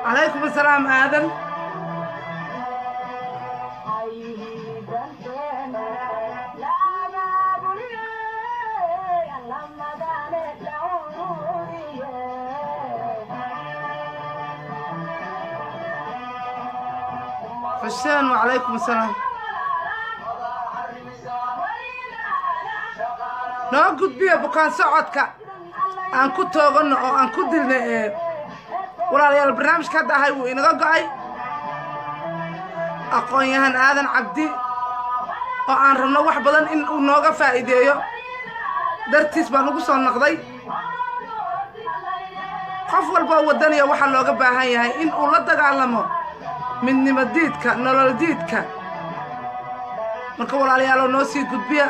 calaykum asalaam aadan xuseen wacalaykum asalaam noo gudbiya bukaan socodka aan ku tooganno oo aan ku dilna ee walaalayaal barnaamijka hadda ahay wuu inaga go'ay aqoon-yahan aadan cabdi oo aan rabno wax badan in uu nooga faa'iideeyo dartiis baan ugu soo noqday qof walboo waddaniya waxaa looga baahan yahay in uu la dagaalamo midnimo diidka nolol diidka marka walaaliyaaloo noo sii gudbiya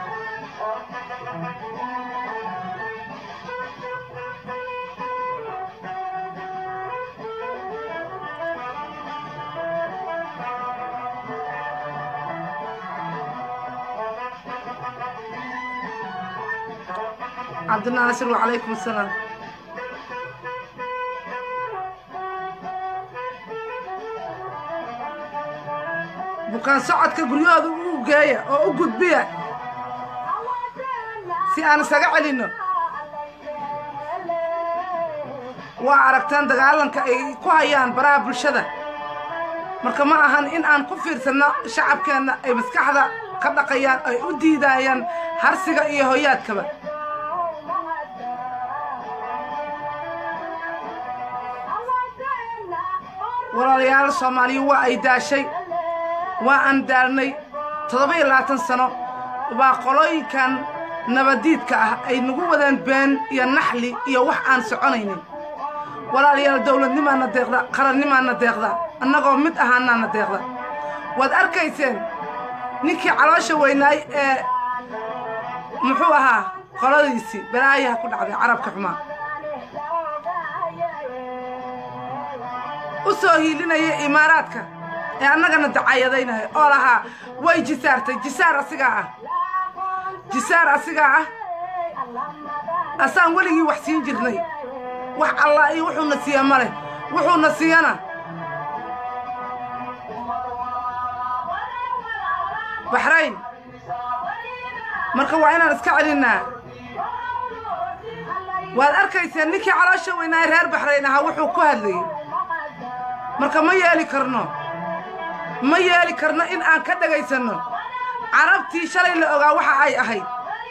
cabdinaasir wacalaykum asalaam bukaan socodka guryahooda u geeya oo u gudbiya si aan isaga celinno waa aragteen dagaalanka ay ku hayaan baraha bulshada marka ma ahan in aan ku fiirsanno shacabkeenna ay maskaxda ka dhaqayaan ay u diidayaan harsiga iyo hoyaadkaba walaalayaal soomaaliyu waa ay daashay waa aan daalnay toddoba iyo labaatan sano baa qolooyinkan nabadiidka ah ay nagu wadeen been iyo naxli iyo wax aan soconaynin walaalayaal dowladnimaana deeqda qarannimaana deeqda annagoo mid ahaanaana deeqda waad arkayseen ninkii caloosha weynaay ee muxuu ahaa qoladiisii balaayaha ku dhacday carabka xumaa u soo hiilinaya imaaraadka ee annagana dacayadaynaya oo lahaa way jisaartay jisaar asigaa ah jisaar asigaa ah asaan weligii wax siin jirnay wax allah iyo wuxuuna siiya ma leh wuxuuna siiyana baxrayn marka waa inaan iska celinnaa waad arkayseen ninkii caloosha weynaaye reer baxrayn ahaa wuxuu ku hadlayay marka ma yeeli karno ma yeeli karno in aan ka dhegaysanno carabtii shalay la ogaa waxa ay ahayd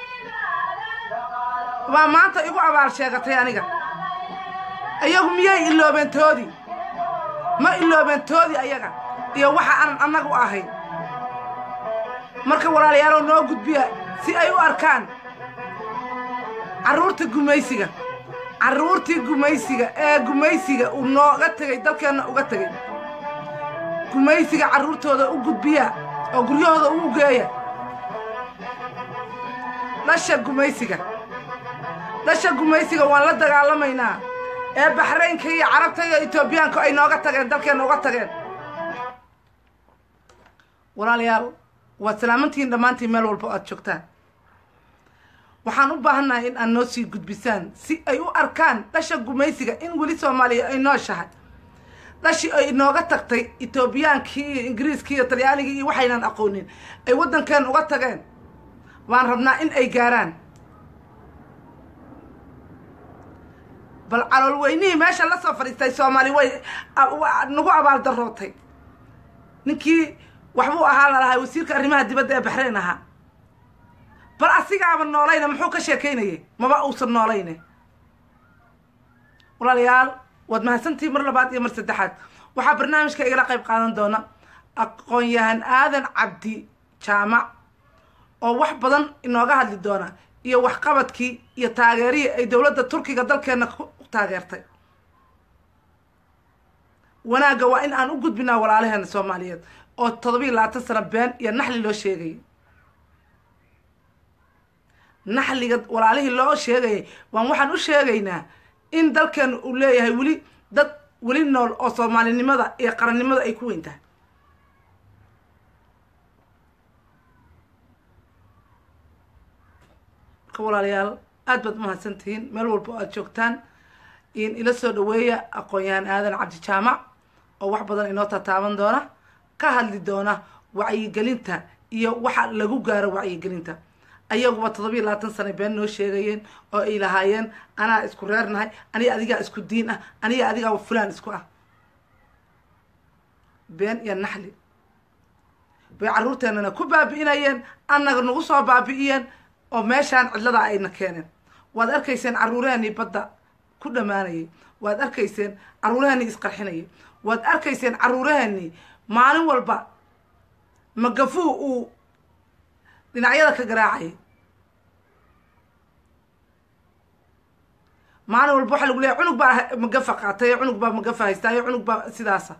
baa maanta igu abaal sheegatay aniga iyagu miyay iloobeen toodii ma iloobeen toodii ayaga iyo waxa aan annagu ahayn marka walaalayaalow noo gudbiya si ay u arkaan carruurta gumaysiga carruurtii gumaysiga ee gumaysiga uu nooga tegey dalkeenna uga tegey gumaysiga carruurtooda u gudbiya oo guryahooda ugu geeya dhasha gumaysiga dhasha gumaysiga waan la dagaalamaynaa ee baxraynka iyo carabta iyo etoobiyaanku ay nooga tageen dalkeenna uga tageen walaalayaal waad salaamantihiin dhammaantiin meel walba o aad joogtaan waxaan u baahannahay in aad noo sii gudbisaan si ay u arkaan dhasha gumaysiga in weli soomaaliya ay nooshahay dhashii ay inooga tagtay etoobiyaankii iyo ingiriiskii iyo talyaanigii iyo waxaynan aqoonin ay waddankeen uga tageen waan rabnaa in ay gaaraan bal calool weynihii meesha la soo fadhiistay soomaali way nagu abaal darrootay ninkii waxbuu ahaa lalahay wasiirka arrimaha dibadda ee baxrayn ahaa bal asigaaba noolayna muxuu ka sheekaynayay maba uusan noolayne walaalayaal waad mahadsantihiin mar labaad iyo mar saddexaad waxaa barnaamijka igala qayb qaadan doona aqoon-yahan aadan cabdi jaamac oo wax badan inooga hadli doona iyo waxqabadkii iyo taageerihii ay dowladda turkiga dalkeenna ku taageertay wanaagga waa in aan u gudbinaa walaalaheena soomaaliyeed oo toddobiiyo labaatan sano been iyo naxli loo sheegayay naxliga walaalihii loo sheegayay waan waxaan u sheegaynaa in dalkeenu uu leeyahay weli dad weli nool oo soomaalinimada iyo qarannimada ay ku weyn tahay marka walaalayaal aad baad umahadsan tihiin meel walba oo aad joogtaan in ila soo dhaweeya aqoon-yahan aadan cabdi jaamac oo wax badan inoo tataaban doona ka hadli doona wacyigelinta iyo waxa lagu gaaro wacyigelinta ayaguba toddobiyo labaatan sana been noo sheegayeen oo ay lahaayeen anaa isku reernahay aniga adigaa isku diin ah aniga adigaa fulaan isku ah been iyo naxli bay carruurteennana ku baabi'inayeen annaga nagu soo baabi'iyeen oo meeshaan cidlada ayna keeneen waad arkayseen carruurahanii badda ku dhammaanayay waad arkayseen carruurahanii isqarxinayay waad arkayseen carruurahanii maalin walba magafuu uu dhinacyada ka garaacayay maalin walba waxaa lagu leeyahy cunug baa magafa qaatay cunug baa magafa haystaayo cunug baa sidaasa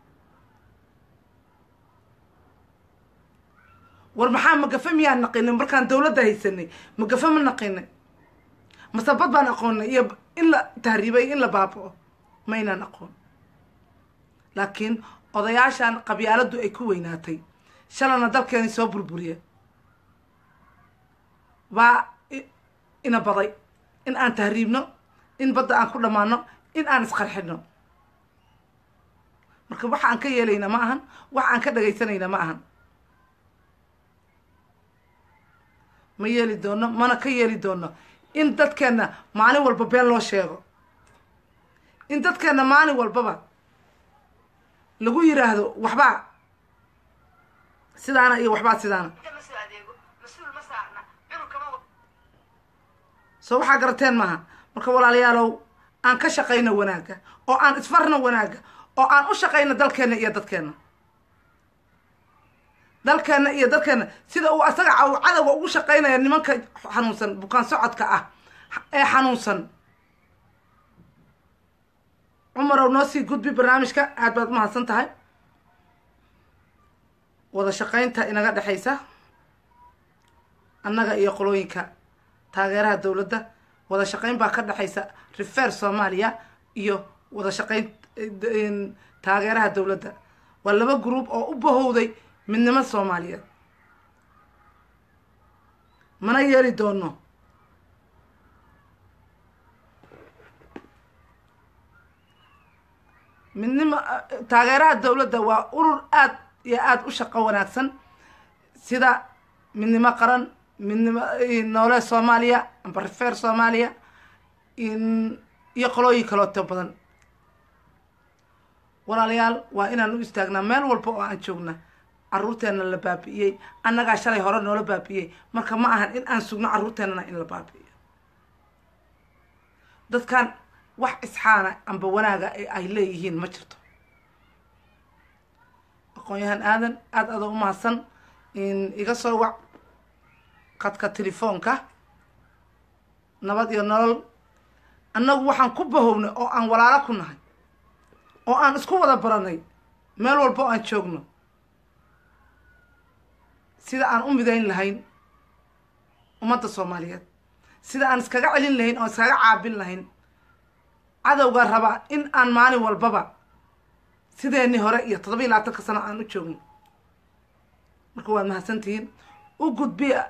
war maxaa magafe miyaan naqinay markaan dawladda haysanay magafe ma naqinay masabad baan aqoonay iyo in la tahriibay in la baaba'o maynaan aqoon laakiin odayaashan qabyaaladdu ay ku weynaatay shalana dalkeeni soo burburiya baa ina baday in aan tahriibno in badda aan ku dhammaano in aan isqarxino marka waxa aan ka yeelayna ma ahan waxa aan ka dhagaysanayna ma ahan ma yeeli doono mana ka yeeli doono in dadkeenna maalin walba been loo sheego in dadkeenna maalin walbaba lagu yiraahdo waxbaa sidaana iyo waxbaa sidaana soo waxaa garateen maaha marka walaalayaalow aan ka shaqayno wanaagga oo aan isfarno wanaagga oo aan u shaqayno dalkeenna iyo dadkeenna dalkeenna iyo dadkeenna sida uu asaga cadowga ugu shaqaynaya nimanka xanuunsan bukaan socodka ah ee xanuunsan cumarow noo sii gudbi barnaamijka aad baad umahadsan tahay wada shaqaynta inaga dhexaysa annaga iyo qolooyinka taageeraha dowladda wada shaqayn baa ka dhexaysa refer soomaaliya iyo wada shaqayn taageeraha dowladda waa laba group oo u bahowday midnimo soomaaliyeed mana yeeli doono midnimo taageeraha dowladda waa urur aad iyo aada u shaqo wanaagsan sida midnimo qaran midnimo noole soomaaliya amba refer soomaaliya iyo qolooyin kalooto badan walaalayaal waa inaan u istaagnaa meel walba oo aan joogna carruurteenna la baabi'iyey annagaa shalay hore noola baabi'iyey marka ma ahan in aan sugno carruurteennana in la baabi'iyo dadkan wax isxaana amba wanaaga ay leeyihiin ma jirto aqoon-yahaan aadan aada ada u mahadsan iga soo wac qadka telefoonka nabad iyo nolol annagu waxaan ku bahownay oo aan walaalo ku nahay oo aan isku wada baranay meel walba oo aan joogno sida aan u midayn lahayn ummadda soomaaliyeed sida aan iskaga celin lahayn oo iskaga caabin lahayn cadowga raba in aan maalin walbaba sideenii hore iyo toddoba iyo labaatanka sano aan u joogno marka waad mahadsantihiin u gudbiya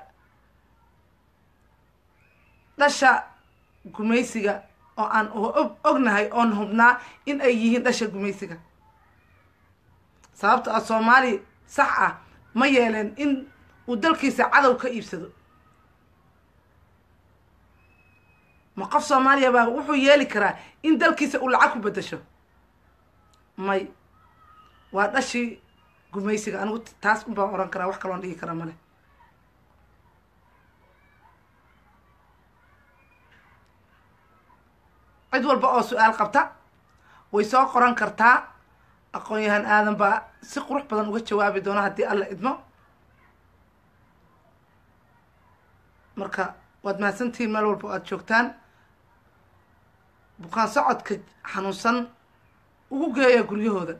dhasha gumaysiga oo aan ognahay oon hubnaa in ay yihiin dhasha gumaysiga sababto ah soomaali sax ah ma yeeleen in uu dalkiisa cadow ka iibsado ma qof soomaaliya baa wuxuu yeeli karaa in dalkiisa uu lacag ku beddesho may waa dhashii gumaysiga anigu taas un baan oran karaa wax kaloon dhigi karaa male cid walba oo su-aal qabta way soo qoran kartaa aqoon-yahaan aadan baa si qurux badan uga jawaabi doona haddii alla idmo marka waad mahadsantihiin meel walba o aada joogtaan bukaan socodka xanuunsan ugu geeya guryahooda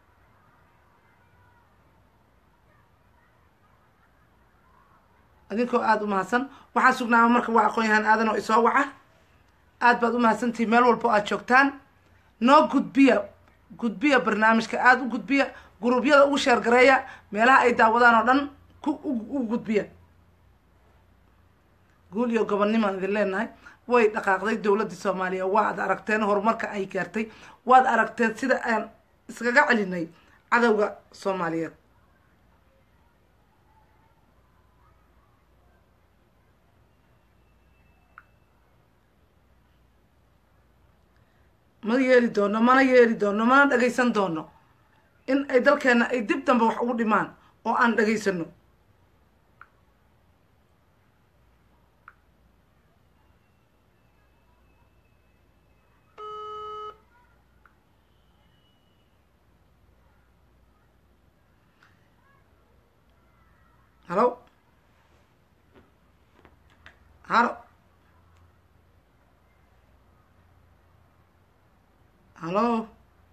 idinkoo aada u mahadsan waxaan sugnaama marka waa aqoon-yahaan aadan oo isoo waca aada baad u mahadsantihiin meel walba o aada joogtaan noo gudbiya gudbiya barnaamijka aada u gudbiya guruubyada ugu sheergareeya meelaha ay daawadaan oo dhan ku u gudbiya guul iyo gobonnimaan idin leenahay way dhaqaaqday dowladdii soomaaliya waad aragteen horumarka ay gaartay waad aragteen sida aan iskaga celinay cadowga soomaaliyeed ma yeeli doono mana yeeli doono mana dhagaysan doono in ay dalkeena ay dib dambe wax ugu dhimaan oo aan dhagaysano halo halo halo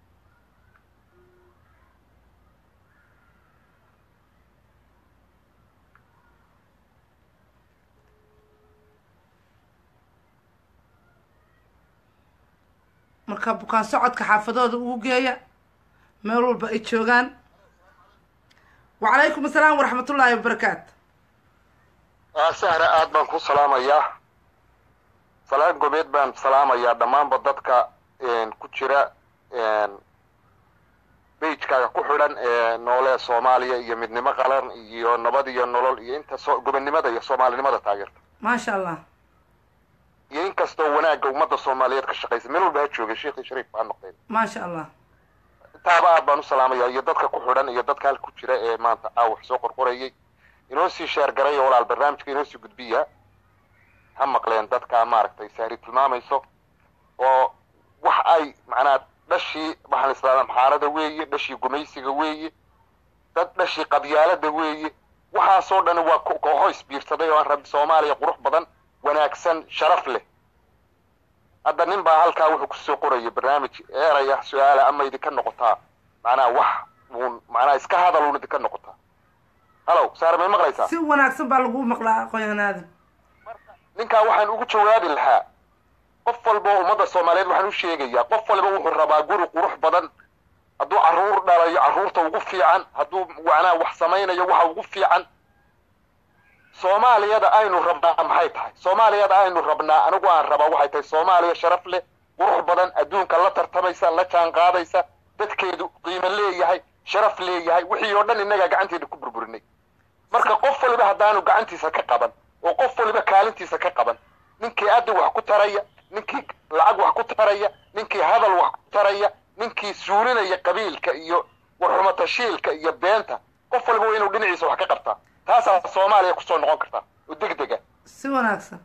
marka bukaan socodka xaafadooda ugu geeya meel walba ay joogaan wacalaykum asalaam waraxmatullaahi wabarakaatu sahra aad baan ku salaamayaa salaan gobeed baan salaamayaa dhammaanba dadka ku jira beijkaaga ku xidhan ee noole soomaaliya iyo midnimo qalan iyo nabad iyo nolol iyo inta so gobonnimada iyo soomaalinimada taageerta maasha allah iyo in kastoo wanaagga ummadda soomaaliyeed ka shaqaysa meel walba ha joogay sheekhi shariif baa noqdeen maasha allah intaaba aad baan u salaamayaa iyo dadka ku xidhan iyo dadka halka ku jira ee maanta aa wax soo qorqorayay inoo sii sheergaray oo walaal barnaamijka inoo sii gudbiya ha maqleen dadka maaragtay sahri tilmaamayso oo wax ay macnaa dhashii waxaan islaada maxaarada weeye dhashii gumaysiga weeye dad dhashii qabyaalada weeye waxaasoo dhan waa kooxo isbiirsaday oo aan rabi soomaaliya qurux badan wanaagsan sharaf leh hadda nin baa halkaa wuxuu kusoo qoraya barnaamij eeraya su-aala ama idinka noqotaa macnaa wax uun macnaa iska hadal uun idinka noqotaa halow saar may maqlaysaa si wanaagsan baa lagu maqlaa aqoon aadan ninkaa waxaan ugu jawaabi lahaa qof walba oo ummadda soomaaliyeed waxaan u sheegayaa qof walba wuxuu rabaa guri qurux badan hadduu carruur dhalayo carruurta ugu fiican hadduu macnaa wax samaynayo waxa ugu fiican soomaaliyada aynu rabnaa maxay tahay soomaaliyada aynu rabnaa anigu aan rabaa waxay tahay soomaaliya sharaf leh qurux badan adduunka la tartamaysa la jaan qaadaysa dadkeedu qiimo leeyahay sharaf leeyahay wixii oo dhan innagaa gacanteeda ku burburinay marka qof waliba haddaanu gacantiisa ka qaban oo qof waliba kaalintiisa ka qaban ninkii addi wax ku taraya ninkii lacag wax ku taraya ninkii hadal wax ku taraya ninkii suulinaya qabiilka iyo warxumatashiilka iyo beenta qof waliba waa inuu dhinaciisa wax ka qabtaa taasaa soomaaliya kusoo noqon kartaa oo degdega si wanaagsan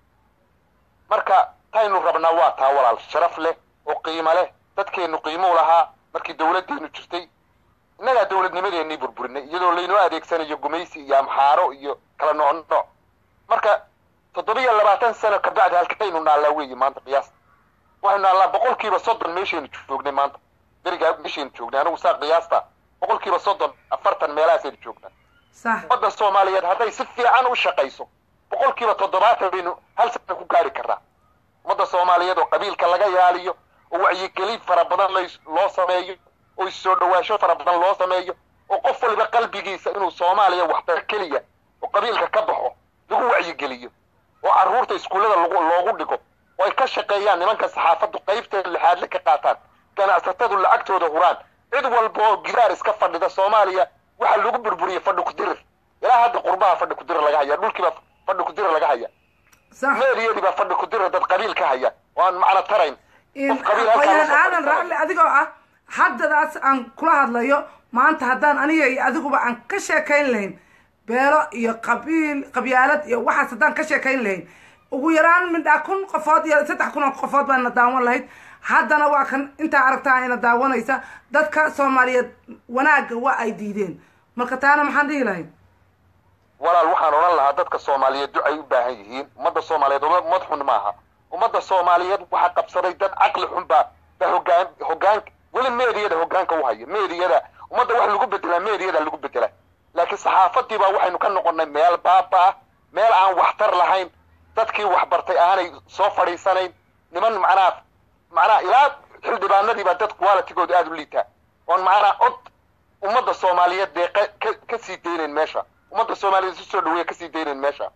marka taynu rabnaa waa taa walaal sharaf leh oo qiimo leh dadkeennu qiimuu lahaa markii dawladdeenu jirtay innagaa dawladnimadeennii burburinay iyadoo laynoo adeegsanayo gumaysi iyo amxaaro iyo kala nooc nooc marka toddobiyo labaatan sano kabacdi halkaynu naallaa weeye maanta qiyaasta waxaynu naallaa boqolkiiba soddon meeshaynu joognay maanta berigaa meeshaynu joognay anigu saa qiyaasta boqolkiiba soddon afartan meelahaasaynu joognaa sax ummadda soomaaliyeed hadday si fiican u shaqayso boqolkiiba toddobaatan baynu hal sana ku gaari karnaa ummadda soomaaliyeed oo qabiilka laga yaaliyo oo wacyigelin fara badan lays- loo sameeyo oo issoo dhawaasho fara badan loo sameeyo oo qof waliba qalbigiisa inuu soomaaliya waxtar keliya oo qabiilka ka baxo lagu wacyigeliyo oo carruurta iskuullada lagu loogu dhigo oo ay ka shaqeeyaan nimanka saxaafaddu qaybteeda lixaadle ka qaataan ganacsatadu lacagtooda huraan cid walba oo gidaar iska fadhida soomaaliya waxaa lagu burburiyey fadhi kudirir ilaa hadda qurbaha fadhi kudirir laga haya dhulkiiba fadhi kudirir laga haya sax meeriyadii baa fadhi kudirir dad qabiil ka haya oo aan macno tarayn qof qabiil halkaa qoyaan lasoo aadan fadhiisanaya. raaxle adigoo ah haddadaas aan kula hadlayo maanta haddaan aniga iyo adiguba aan ka sheekayn lahayn beelo iyo qabiil qabyaalad iyo waxaas haddaan ka sheekayn lahayn ugu yaraan midhaa kun qofood iyo saddex kun oo qofood baana daawan lahayd haddana waa kan intaa aragtaa ina daawanaysa dadka soomaaliyeed wanaagga waa ay diideen marka taana maxaan dhihi lahayn walaal waxaan odhan lahaa dadka soomaaliyeed ducay u baahan yihiin ummadda soomaaliyeed uma- ummad xun maaha ummadda soomaaliyeed waxaa qabsaday dad caqli xun baa baa hogaan hogaan weli meediyada hogaanka u haya meediyada ummadda wax lagu bedelaa meediyada lagu bedelaa laakiin saxaafadii baa waxaynu ka noqonnay meel baaba ah meel aan waxtar lahayn dadkii waxbartay aanay soo fadhiisanayn niman macnaa macnaa ilaa xildhibaanadii baa dad qualitigooda aada u liitaa oon macnaa cod ummadda soomaaliyeed dee ka- ka- ka sii daynayn meesha ummadda soomaaliyeed si soo dhaweeya ka sii daynayn meesha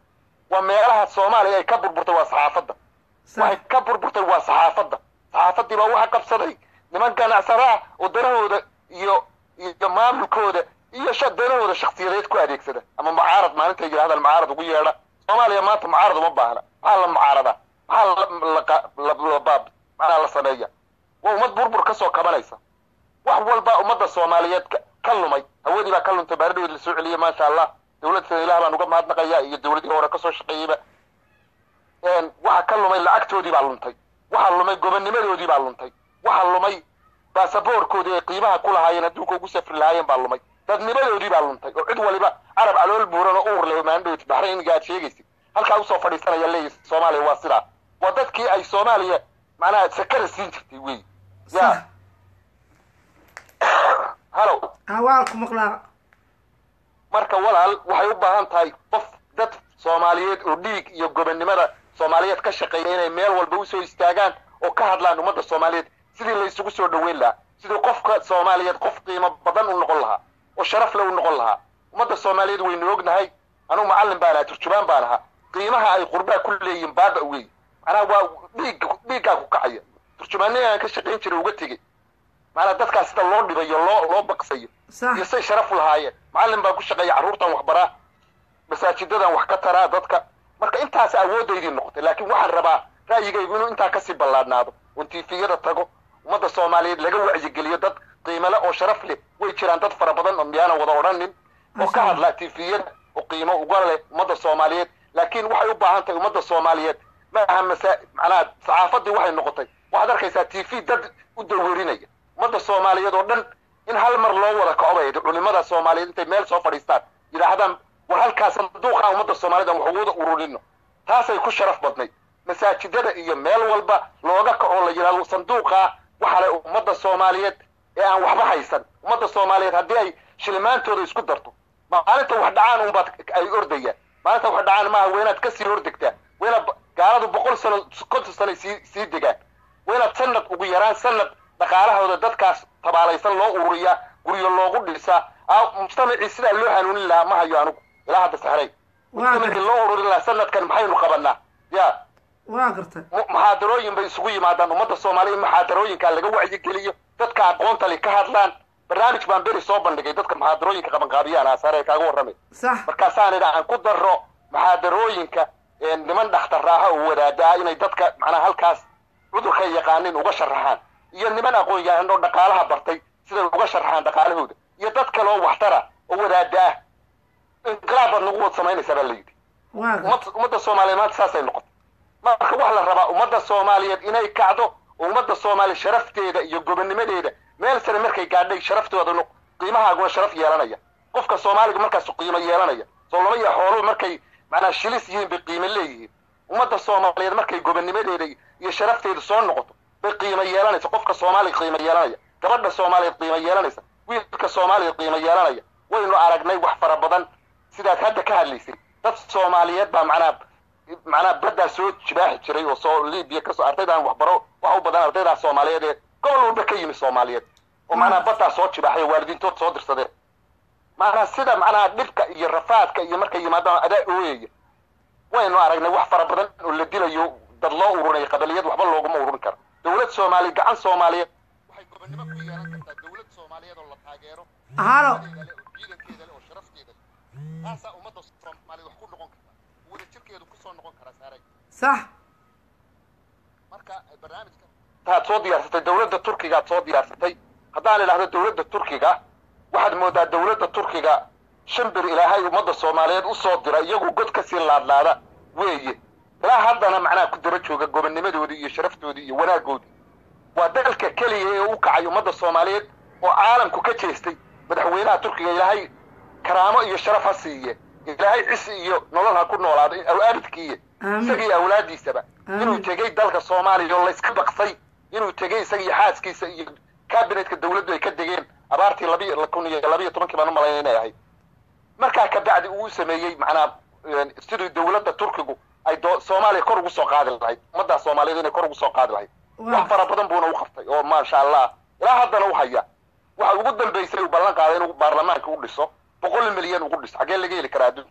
waa meelaha soomaaliya ay ka burburtay waa saxaafadda waxay sax ka burburtay waa saxaafadda saxaafaddii baa waxa qabsaday niman ganacsada ah oo danahooda iyo iyo maamulkooda iyo sha danahooda shakhsiyadeed ku adeegsada ama mucaarad maalintay yidhahdaan mucaarad ugu yeedha soomaaliya maanta mucaarad uma baahna maxaa la mucaarada maxaa la la qa- la- la baab maxaa la sameeya waa ummad burbur ka soo kabanaysa wax walba ummadda soomaaliyeed ka- ka lumay hawadii baa ka luntay baaridoodi la soo celiyey maasha allah dowladda ilaah baan uga mahadnaqaya iyo dowladii hore kasoo shaqeeyeyba een, waxa ka lumay lacagtoodii baa luntay waxa lumay gobonnimadoodii baa luntay waxa lumay baasaboorkoodii ay qiimaha ku lahaayeen adduunka ugu safri lahaayeen baa lumay dadnimadoodii baa luntay oo cid waliba carab calool buuran oo uur leh maandhowt baxrayniga aad sheegaysid halkaa usoo fadhiisanaya leeyahy soomaaliya waa sidaa waa dadkii ay soomaaliya macnaha sakada siin jirtay wey sax ya halow ah waa ku maqlaa marka walaal waxay u baahan tahay qof dad soomaaliyeed oo dhiig iyo gobonnimada soomaaliyeed ka shaqeeya inay meel walba usoo istaagaan oo ka hadlaan ummadda soomaaliyeed sidii la isugu soo dhoweyn lahaa sidii qofka soomaaliyeed qof qiimo badan u noqon lahaa oo sharaf le u noqon lahaa ummadda soomaaliyeed waynu ognahay anugu macallin baan ahaa turjubaan baan ahaa qiimaha ay qurbaa ku leeyihin baaba wey macnaha waa dhiig dhiiggaa ku kacaya turjumaanniga aan ka shaqayn jiray uga tegey macnaha dadkaas sida loo dhibayo loo loo baqsayo iyo sax say sharaf u lahaayeen macallin baan ku shaqeeya carruurtan waxbaraa masaajidadan wax ka taraa dadka marka intaas awooddaydii noqotay laakiin waxaan rabaa ra'yigaygu inuu intaa kasii ballaadhnaado oon tiifiyada tago ummadda soomaaliyeed laga wacyigeliyo dad qiimale oo sharaf leh way jiraan dad fara badan oo miyaanan wada odhanin oo ka hadla tiifiyada oo qiimo uga leh ummadda soomaaliyeed laakiin waxay u baahan tahay ummadda soomaaliyeed ma aha masa macnaha saxaafaddii waxay noqotay waxaad arkaysaa tv dad u dawerinaya ummadda soomaaliyeed oo dhan in hal mar loo wada kaco bay culimada soomaaliyeed intay meel soo fadhiistaan yidhaahdaan war halkaas sanduuqa ummadda soomaaliyed aan wax ugu wada ururino taasay ku sharaf badnayd masaajidada iyo meel walba looga kaco la yidhahdo sanduuqa waxa le ummadda soomaaliyeed ee aan waxba haysan ummadda soomaaliyeed haddii ay shilimaantooda isku darto maalinta wax dhacaan unbaad ay ordayaan maalinta wax dhacaan maaha waa inaad kasii hordegtaa waa inaad gaaladu boqol sano konton sano sii sii degaan waa inaad sanad ugu yaraan sanad dhaqaalahooda dadkaas tabaalaysan loo ururiyaa guryo loogu dhisaa mujtamacii sidaa loo hanuunin lahaa ma hayo anigu ilaa hadda saxray mujtamacii loo ururin lahaa sanadkan maxaynu qabanaa ya waa gartay muxaadarooyin bay isugu yimaadaan ummadda soomaaliya muxaadarooyinkaa laga wacyigeliyo dadka aqoonta li ka hadlaan barnaamij baan beri soo bandhigay dadka muxaadarooyinka qabanqaabiyaan asaare kaaga warramay sax markaasaan idha aan ku daro muxaadarooyinka niman dhakhtaraaha oo wadaada ah inay dadka macnaa halkaas cudurka yaqaanin uga sharaxaan iyo niman aqoon yahan oo dhaqaalaha bartay siday uga sharaxaan dhaqaalahooda iyo dad kale oo waxtara oo wadaada ah inqilaab baad nagu wad samaynaysaa baa la yidhi waa gartay ummad- ummadda soomaaliyeed maanta saasay noqotay marka waxaa la rabaa ummadda soomaaliyeed inay kacdo oo ummadda soomaaliya sharafteeda iyo gobonnimadeeda meel sare markay gaadhay sharaftooda no- qiimahaaguna sharaf yeelanaya qofka soomaaliga markaasu qiimo yeelanaya soo lama iyo xooluhu markay macnaa shilis yihiin bay qiimo leeyihiin ummadda soomaaliyeed markay gobonnimadeeda iyo sharafteeda soo noqoto bay qiimo yeelanaysa qofka soomaaliga qiimo yeelanaya gabadha soomaaliyeed qiimo yeelanaysa wiilka soomaaliyeed qiimo yeelanaya waynu aragnay wax fara badan sidaad hadda ka hadlaysay dad soomaaliyeed baa macnaa macnaa baddaa soo jibaaxi jiray oo soo libiya kasoo ardaydaan waxbaro waxa u badan ardaydaa soomaaliyeed ee gobol walba ka yimi soomaaliyeed oo macnaa baddaa soo jibaaxay oo waalidiintood soo dirsadeen macnaa sida macnaha dhibka iyo rafaadka iyo markay yimaadaan adaa ooyaya waynu aragnay wax fara badan oo la dilayo dad loo urunay qabaliyad waxba looguma ururin karo dowlad soomaaliya gacan soomaaliyeed waxay gobonnimo ku yeelan kartaa dowlad soomaaliyeed oo la taageero halo ciidankeeda leh oo sharafteeda leh taasaa ummadda soomaaliyeed wax ku noqon karta wada jirkeedu kusoo noqon karaa saaray sax marka barnaamijka taad soo diyaarsatay dowladda turkiga aad soo diyaarsatay haddaan idhahdo dowladda turkiga waxaad moodaa dowladda turkiga shan bir ilaahay ummadda soomaaliyeed usoo dira iyagoo god kasii laadlaada weeye ilaa haddana macnaha ku daba jooga gobonnimadoodii iyo sharaftoodii iyo wanaagoodii waa dalka keliya ee u kacay ummadda soomaaliyeed oo caalamku ka jeestay madaxweynaha turkiga ilaahay karaamo iyo sharaf ha siiye ilaahay cisi iyo nolol ha ku noolaado abidkiiye Aamin. isagii awlaadiisaba Aamin. inuu tegey dalka soomaaliya oo layska baqsay inuu tegey isagii xaaskiisa iyo kabinetka dowladdu ay ka degeen abaartii labiyo kun iyo labiyo tobankii baan u malaynay inay ahayd markaa kabacdi uu sameeyey macnaa een, sidii dowladda turkigu ay doo- soomaaliya kor ugu soo qaadi lahayd ummaddaa soomaaliyeed inay kor ugu soo qaadi lahayd Waa. wax fara badan buuna u qabtay oo maasha allah ilaa haddana u haya waxa ugu dambaysay uu ballan qaaday inuu baarlamaanka u dhiso boqol milyan ugu dhiso xaggee laga heli karaa adduunka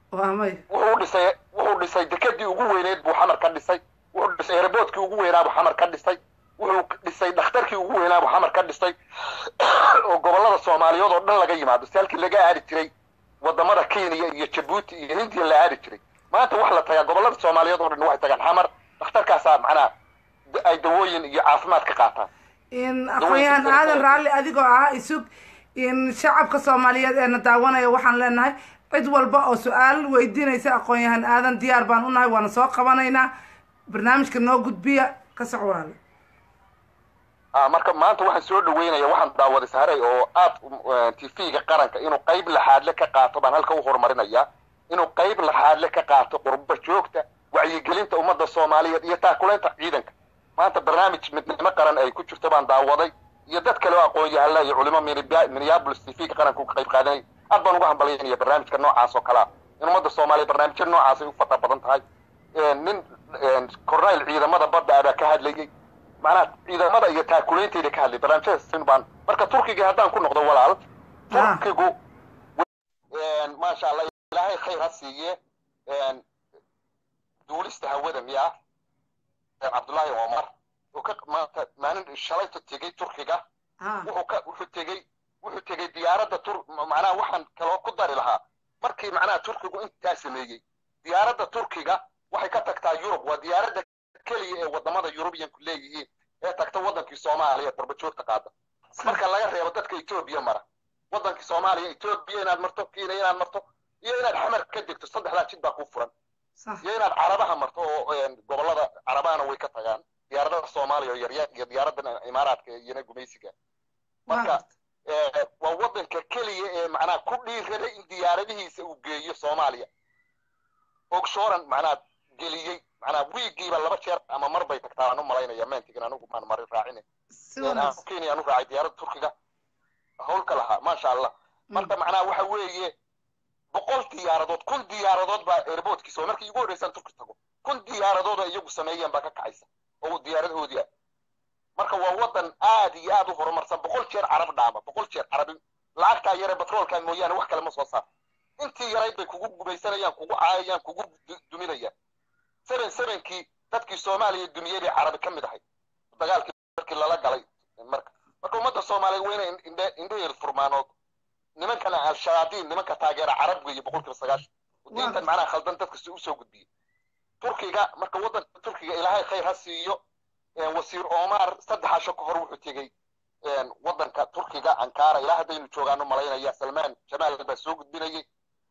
waa may wuxuu dhisay wuxuu dhisay dekadii ugu weyneed buu xamar ka dhisay wuxuu dhisay airboodkii ugu weynaa buu xamar ka dhisay wuxuu dhisay dhakhtarkii ugu weynaa buu xamar ka dhisay oo gobollada soomaaliyeed oo dhan laga yimaado si halkii laga aadi jiray wadamada kenya iyo jabuuti iyo hindiya la aadi jiray maanta wax la tagaa gobollada soomaaliyeed oo dhan waxay tagaan xamar dhakhtarkaasaa macnaha da- ay dawooyin iyo caafimaad ka qaataan in aqoon-yahan aadan raalli adigoo ah isug in shacabka soomaaliyeed eena daawanaya waxaan leenahay cid walba oo su-aal weydiinaysa aqoon-yahan aadan diyaar baan u nahay waana soo qabanaynaa barnaamijka noo gudbiya ka soc walaale ah marka maanta waxaan soo dhaweynaya waxaan daawaday saharay oo aad tv-ga qaranka inuu qayb laxaadle ka qaato baan halka u horumarinayaa inuu qayb laxaadle ka qaato qurbo joogta wacyigelinta ummadda soomaaliyeed iyo taakulaynta ciidanka maanta barnaamij midnimo qaran ay ku jirto baan daawaday iyo dad kale oo aqoon-yahalla iyo culimo Minneapolis- minneapolis tv-ga qaranka uga qayb qaadanay aad baan uga hambalyaynaya barnaamijka noocaas oo kale ah in ummadda soomaaliya barnaamijya noocaas ay u fata badan tahay nin corneyl ciidamada badda ah baa ka hadlayay macnaha ciidamada iyo taakulaynteeda ka hadlay barnaamijyada sin baan marka turkiga haddaan ku noqdo walaal turkigu maasha allah ilaahay khayr ha siiye duulista hawada miya cabdullaahi omar oo ka maanta maalin shalayta tegey turkiga wuxuu ka wuxuu tegey wuxuu tegey diyaaradda tur macnaha waxaan kaloo ku dari lahaa markii macnaha turkigu intaa sameeyey diyaaradda turkiga waxay ka tagtaa yurub waa diyaaradda keliya ee wadamada yurubiyanku leeyihiin ee tagta wadankii soomaaliya qurbajoogta qaada marka laga reebo dadka etoobiya mara wadankii soomaaliya etoobiya inaad marto kenya inaad marto iyo inaad xamar ka degto saddexdaa jid baa kuu furan iyo inaad carabaha marto oo gobolada carabahana way ka tagaan diyaaradada soomaaliya oo yaryar iyo diyaaradda imaaraadka iyona gumaysiga marka waa wadanka keliya ee macnaha ku dhiirada in diyaaradihiisa uu geeyo soomaaliya ogshoran macnaha geliyey macnaha wiigiiba laba jeer ama mar bay tagtaa aan u malaynaya mentigan anigu maan mari raacine aan kenya aan u raacay diyaaradda turkiga howlka lahaa maasha allah marka macnaha waxa weeye boqol diyaaradood kun diyaaradood baa airboodkiisa markii igu horreysaan turki tago kun diyaaradood oo iyagu sameeyeen baa ka kacaysa oo diyaaradahoodii ah marka waa wadan aad iyo aad u horumarsan boqol jeer carab dhaama boqol jeer carabi lacagtaa yare batroolka mooyaane wax kale ma soo saar intii yarayd bay kugu gumaysanayaan kugu caayayaan kugu duminayaan seven sevenkii dadkii soomaaliya dumiyey bay carabi ka mid ahay dagaalkii markii lala galay marka marka ummadda soomaaliya waa inay indhe indheheedu furmaanood nimankan al-shayaadiin nimanka taageera carab weeye boqolkiiba sagaashan diintan macnaha khaldan dadka si usoo gudbiyey turkiga marka waddanka turkiga ilaahay khayr ha siiyo wasiir omar saddex casho ka hor wuxuu tegey waddanka turkiga ankara ilaa haddaynu joogaano malaynaya salmaan jamaal baa soo gudbinayay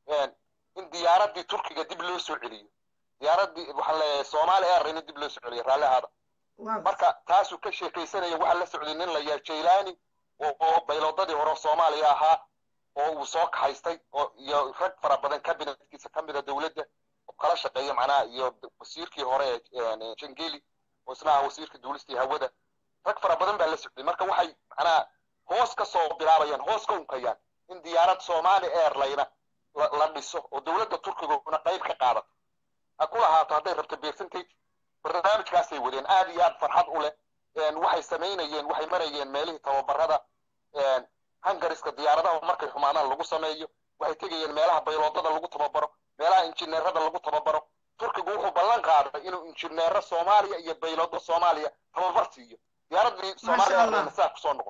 in diyaaraddii turkiga dib loo soo celiyo diyaaraddii waxaan leeyahay soomaali air in dib loo soo celiyo raalli ahaada marka taasuu ka sheekaysanaya waxaa la socday nin la yahay jailani oo bayloodadii hore soomaaliya ahaa oo uu soo kaxaystay oo iyo rag fara badan kabinetkiisa ka mida dowladda oo kala shaqeeya macnaha iyo wasiirkii hore ee jangeli oo isna ah wasiirka duulistii hawada rag fara badan baa la socday marka waxay macnaha hoos ka soo bilaabayaan hoos ka unkayaan in diyaarad somali airline la dhiso oo dowladda turkiguna qayb ka qaadato ha ku lahaato hadday rabto percentage barnaamijkaasay wadeen aad iyo aad farxad u leh waxay samaynayeen waxay marayeen meelihii tababarada hungariska diyaaradaha markay xumaadaan lagu sameeyo waxay tegayeen meelaha bayloodada lagu tababaro meelaha injineerada lagu tababaro turkigu wuxuu ballan qaaday inuu injineero soomaaliya iyo bayloodo soomaaliya tababar siiyo diyaaradii soomaaliya saa kusoo noqon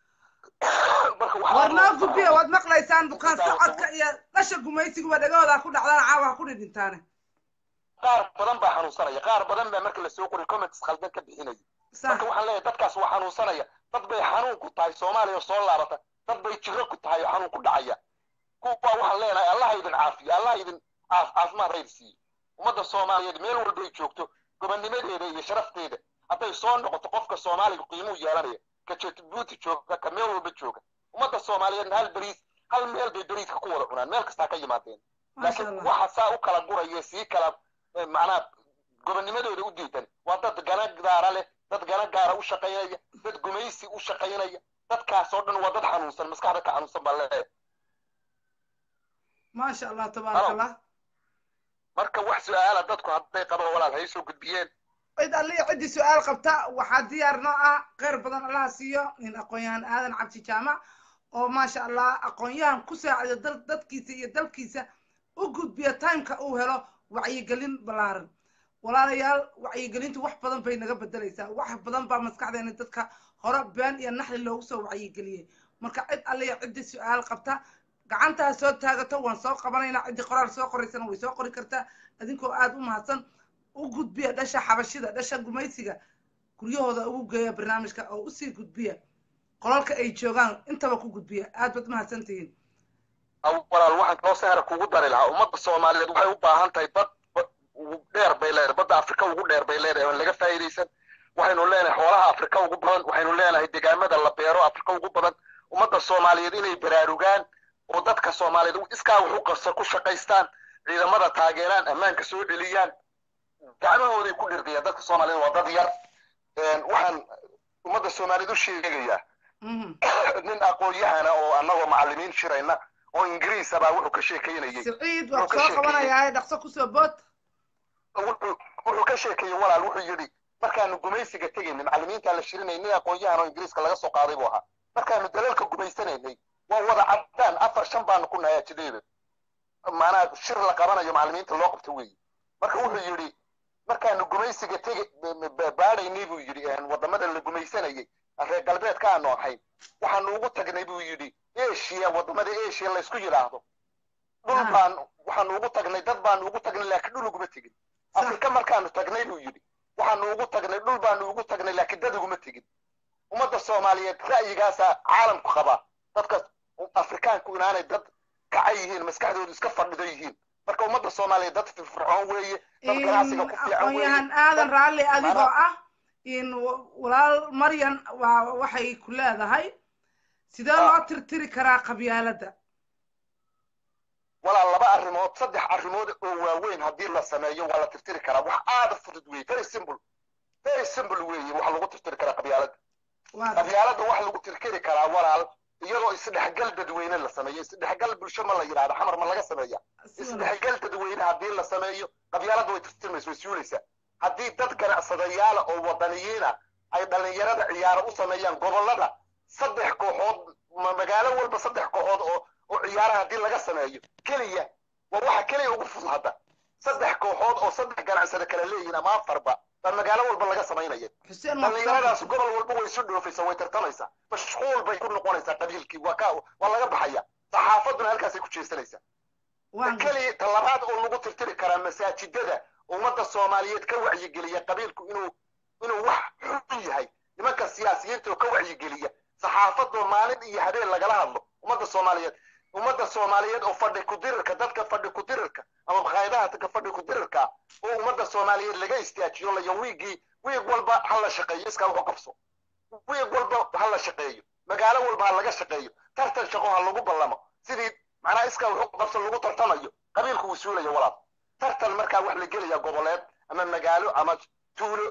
waad noo gudbiya waad maqlaysaan bukaan socodka iyo dhasha gumaysigaba dhagahooda ku dhacdaan caawa ha ku dhidhintaane qaar badan baa xanuunsanaya qaar badan baa marka lasoo qoray comments khaldan ka bixinaya marka waxaan leeyahay dadkaas waa xanuunsanaya dad bay xanuun ku tahay soomaaliya soo laabata dad bay jiro ku tahay oo xanuun ku dhacaya kuwa waxaan leenahay allah idin caafiyo allah idin caafimaad hayr siiyo ummadda soomaaliyeed meel walbay joogto gobonnimadeeda iyo sharafteeda hadday soo noqoto qofka soomaaliga qiimuu yeelanaya ka jabuuti jooga ka meel walba jooga ummadda soomaaliyeedna hal beriis hal meel bay beriiska ku wada cunaan meel kastaa ka yimaadeen laakiin waxa saa u kala guraya sii kala macnaha gobonnimadooda u diidan waa dad gana gaara leh dad gana gaara u shaqaynaya dad gumaysi u shaqaynaya dadkaas oo dhan waa dad xanuunsan maskaxda ka xanuunsan baa leeyahay maasha allah tabaaraka allah marka wax su-aala dadku hadday qabaan walaal hay soo gudbiyeen cid alliya ciddii su-aal qabta waxaa diyaar noo ah kheyr badan allaha siiyo in aqoon-yahan aadan cabdi jaamac oo maasha allah aqoon-yahan ku saacido dal dadkiisa iyo dalkiisa u gudbiya timeka uu helo wacyigelin ballaaran walaalayaal wacyigelintu wax badan bay naga bedelaysaa wax badan baa maskaxdeena dadka hore been iyo naxli loogu soo wacyigeliyey marka cid alliya ciddii su-aal qabta gacantaa soo taagato waan soo qabanaynaa ciddii qoraal soo qoraysana way soo qori kartaa adinkoo aada u mahadsan u gudbiya dhasha xabashida dhasha gumaysiga guryahooda ugu geeya barnaamijka oo usii gudbiya qolalka ay joogaan intaba ku gudbiya aad baad mahadsan tihiin walaal waxaan kaloo sahra kugu dari lahaa ummadda soomaaliyeed waxay u baahan tahay bad ugu dheer bay leedahay badda afrika ugu dheer bay leedahay oon laga faa'iidaysan waxaynu leenahay xoolaha afrika ugu badan waxaynu leenahay deegaamada la beero afrika ugu badan ummadda soomaaliyeed inay baraarugaan oo dadka soomaaliyeed iskaa wax u qabsa ku shaqaystaan ciidamada taageeraan ammaanka soo dheliyaan gacmahooday ku dhirdiyaan dadka soomaaliyeed waa dad yar waxaan ummadda soomaaliyeed u sheegayaa nin aqoon-yahana oo annagoo macallimiin shirayna oo ingiriisa baa wuxuu ka sheekaynayay siciid waad soo qabanayaa dhaqso kusoo bood wuxuu ka sheekeeyey walaal wuxuu yidhi markaanu gumaysiga tegaynay macallimiintaa la shirinayay nin aqoon-yahan oo ingiriiska laga soo qaaday buu ahaa markaanu dalalka gumaysanaynay waa wada caddaan afar shan baanu ku nahay ajideeda maanaa shir la qabanayo macallimiinta loo qabto weeye marka wuxuu yidhi markaanu gumaysiga tege baadhaynay buu yidhi waddamada la gumaysanayay reer galbeedka aanu ahayn waxaanu ugu tagnay buu yidhi asia waddamada asia laysku yidhaahdo dhul baan waxaanu ugu tagnay dad baanu ugu tagnay laakiin dhul uguma tegin afrika markaanu tagnay buu yidhi waxaanu ugu tagnay dhul baanu ugu tagnay laakiin dad uguma tegin ummadda soomaaliyeed ra'yigaasaa caalamku qabaa dadka afrikaanku inaanay dad kaca yihiin maskaxdoodu iska fadhido yihiin marka ummadda soomaaliyeed dad firfircoon weeye dad ganacsiga ku fiican aqoon-yahan aadan raalli adigoo ah in walaal maryan waa waxay ku leedahay sidee loo tirtiri karaa qabyaaladda walaa laba arrimood saddex arrimood oo waaweyn haddii la sameeyo waa la tirtiri karaa wax aada fudud weeye very simple very simple weeye wax lagu tirtiri karaa qabyaaladda qabyaaladda wax lagu tirtiri karaa walaal iyadoo isdhexgal dadweyne la sameeyo isdhexgal bulsho ma la yidhahda xamar ma laga sameeya isdhexgal dadweyne haddii la sameeyo qabyaaladda way tirtirmaysa way suulaysaa haddii dad ganacsadayaala oo wadaniyiina ay dhallinyarada ciyaaro u sameeyaan gobollada saddex kooxood magaalo walba saddex kooxood oo oo ciyaara haddii laga sameeyo keliya waa waxa keliya ugu fudud hadda saddex kooxood oo saddex ganacsada kala leeyihin ama afarba baa magaalo walba laga samaynaya dhallinyaradaas gobol walba way isu dhoofaysaa way tartamaysaa mashquul bay ku noqonaysaa qabiilkii waa ka waa laga baxaya saxaafaduna halkaasay ku jeesanaysaa keliya talabaad oo lagu tirtiri karaa masaajidada ummadda soomaaliyeed ka wacyigeliya qabiilku inuu inuu wax xun yahay nimanka siyaasiyiinta oo ka wacyigeliya saxaafadoo maalin iyo habeen lagala hadlo ummadda soomaaliyeed ummadda soomaaliyeed oo fadhi ku-dirirka dadka fadhi ku-dirirka ama makhaayadaha dadka fadhi ku-dirirka oo ummadda soomaaliyeed laga istaajiyo layo wiigii wiig walba ha la shaqeeyo iskaa wuxu qabso wiig walba ha la shaqeeyo magaalo walba ha laga shaqeeyo tartan shaqo ha lagu ballamo sidii macnaha iskaa wuxu qabso lagu tartamayo qabiilku wuu suulaya walaal tartan markaa wax la gelaya goboleed ama magaalo ama tuulo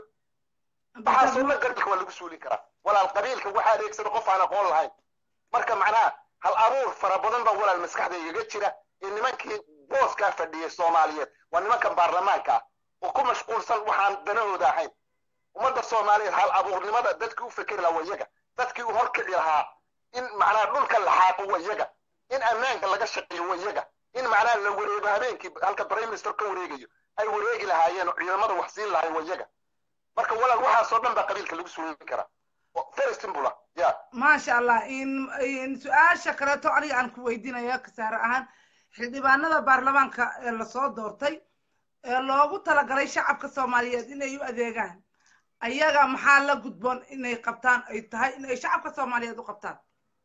waxaasoo dhan qabiilka waa lagu suulin karaa walaal qabiilka waxaa adeegsada qof aan aqoon lahayn marka macnaha hal abuur fara badan baa walaal maskaxda igaga jira ee nimankii booskaa fadhiyay soomaaliyeed waa nimankan baarlamaanka ah oo ku mashquulsan waxaan danahooda ahayn ummadda soomaaliyeed hal abuurnimada dadkii u fekeri lahaa waa iyaga dadkii u horkici lahaa in macnaha dhulka la xaaqo waa iyaga in ammaanka laga shaqeeyo waa iyaga in macnaha la wareego habeenkii halka prime minister ka wareegayo ay wareegi lahaayeen oo ciidamada wax siin lahayn waa iyaga marka walaal waxaasoo dhan baa qabiilka lagu suulin karaa very simple ya maasha allah in su-aasha kaleeto aniga aan ku weydiinaya kasaare ahaan xildhibaanada baarlamaanka ee lasoo doortay ee loogu talagalay shacabka soomaaliyeed inay u adeegaan ayaga maxaa la gudboon inay qabtaan ay tahay inay shacabka soomaaliyeed u qabtaan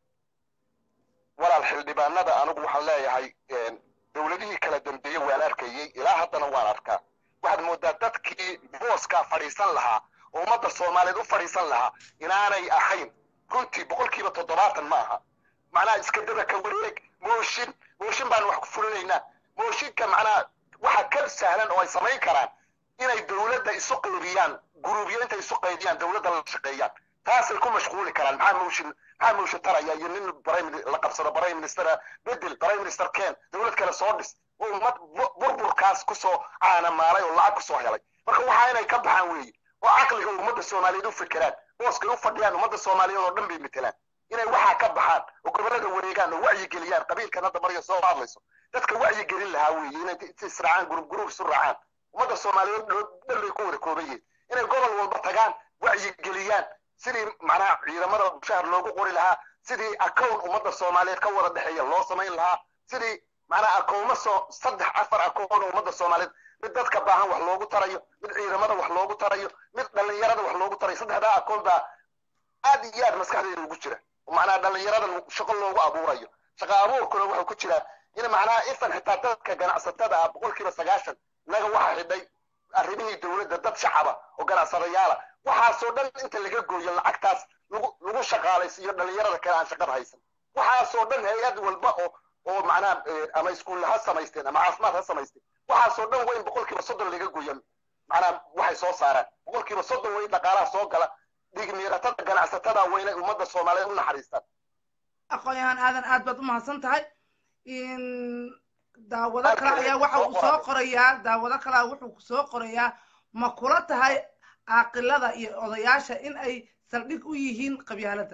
walaal xildhibaanada anigu waxaan leeyahay dowladihii kala dambeeyey waan arkayey ilaa haddana waan arkaa waxaad moodaa dadkii booskaa fadhiisan lahaa oo ummadda soomaaliyeed u fadhiisan lahaa inaanay ahayn runtii boqolkiiba toddobaatan ma aha macnaha iska daba ka wareeg mooshin mooshin baan wax ku fulinaynaa mooshinka macnaha waxa ka sahlan oo ay samayn karaan inay dowladda isu qaybiyaan guruubyo intay isu qaybiyaan dowladda la shaqeeyaan taasay ku mashquuli karaan maxaa mooshin maxaa mooshin taraya iyo nin la qabsado prime minister bedel prime minister ken dowlad kale soo dhis oo ummad burburkaas kusoo caanamaalay oo lacag kusoo helay marka waxaa inay ka baxaan weeye oo caqliga ummadda soomaaliyeed u fekeraan booskay u fadhiyaan ummadda soomaaliyeed oo dhan bay metelaan inay waxaa ka baxaan oo gobollada wareegaan oo wacyigeliyaan qabiilkan hadda marya soo hadlayso dadka wacyi gelin lahaa weeye inay israacaan gurub gurub isu raacaan ummadda soomaaliyeed dhan bay ku wada kooban yihiin inay gobol walba tagaan wacyi geliyaan sidii macnaha ciidamada mushahar loogu qori lahaa sidii akown ummadda soomaaliyeed ka wada dhexeeya loo samayn lahaa sidii macnaha akowma soo saddex afar akown oo ummadda soomaaliyeed mid dadka baahan wax loogu tarayo mid ciidamada wax loogu tarayo mid dhallinyarada wax loogu tarayo saddexdaa akoon baa aad iyo aad maskaxdeeda ugu jira macnaha dhallinyarada shaqo loogu abuurayo shaqa abuurkuna wuxuu ku jiraa in macnaha ifan xitaa dadka ganacsatada ah boqolkiiba sagaashan naga waxa xidhay arrimihii dowladda dad shacaba oo ganacsadayaala waxaasoo dhan inta laga gooyo lacagtaas lagu lagu shaqaalaysiiyo dhallinyarada kale aan shaqada haysan waxaasoo dhan hay-ad walba oo oo macnaha ama iskuulla ha samaysteen ama caafimaad ha samaysteen waxaasoo dhan waa in boqolkiiba soddon laga gooya macnaha waxay soo saaraan boqolkiiba soddon waa in dhaqaalaha soo gala dhigmiiratada ganacsatada waa inay ummadda soomaaliyeed u naxariistaan aqoon-yahaan aadan aad baad u mahadsan tahay daawado kale ayaa waxa uu soo qorayaa daawado kalea wuxuu kusoo qorayaa ma kula tahay caaqilada iyo odayaasha in ay saldhig u yihiin qabyaaladda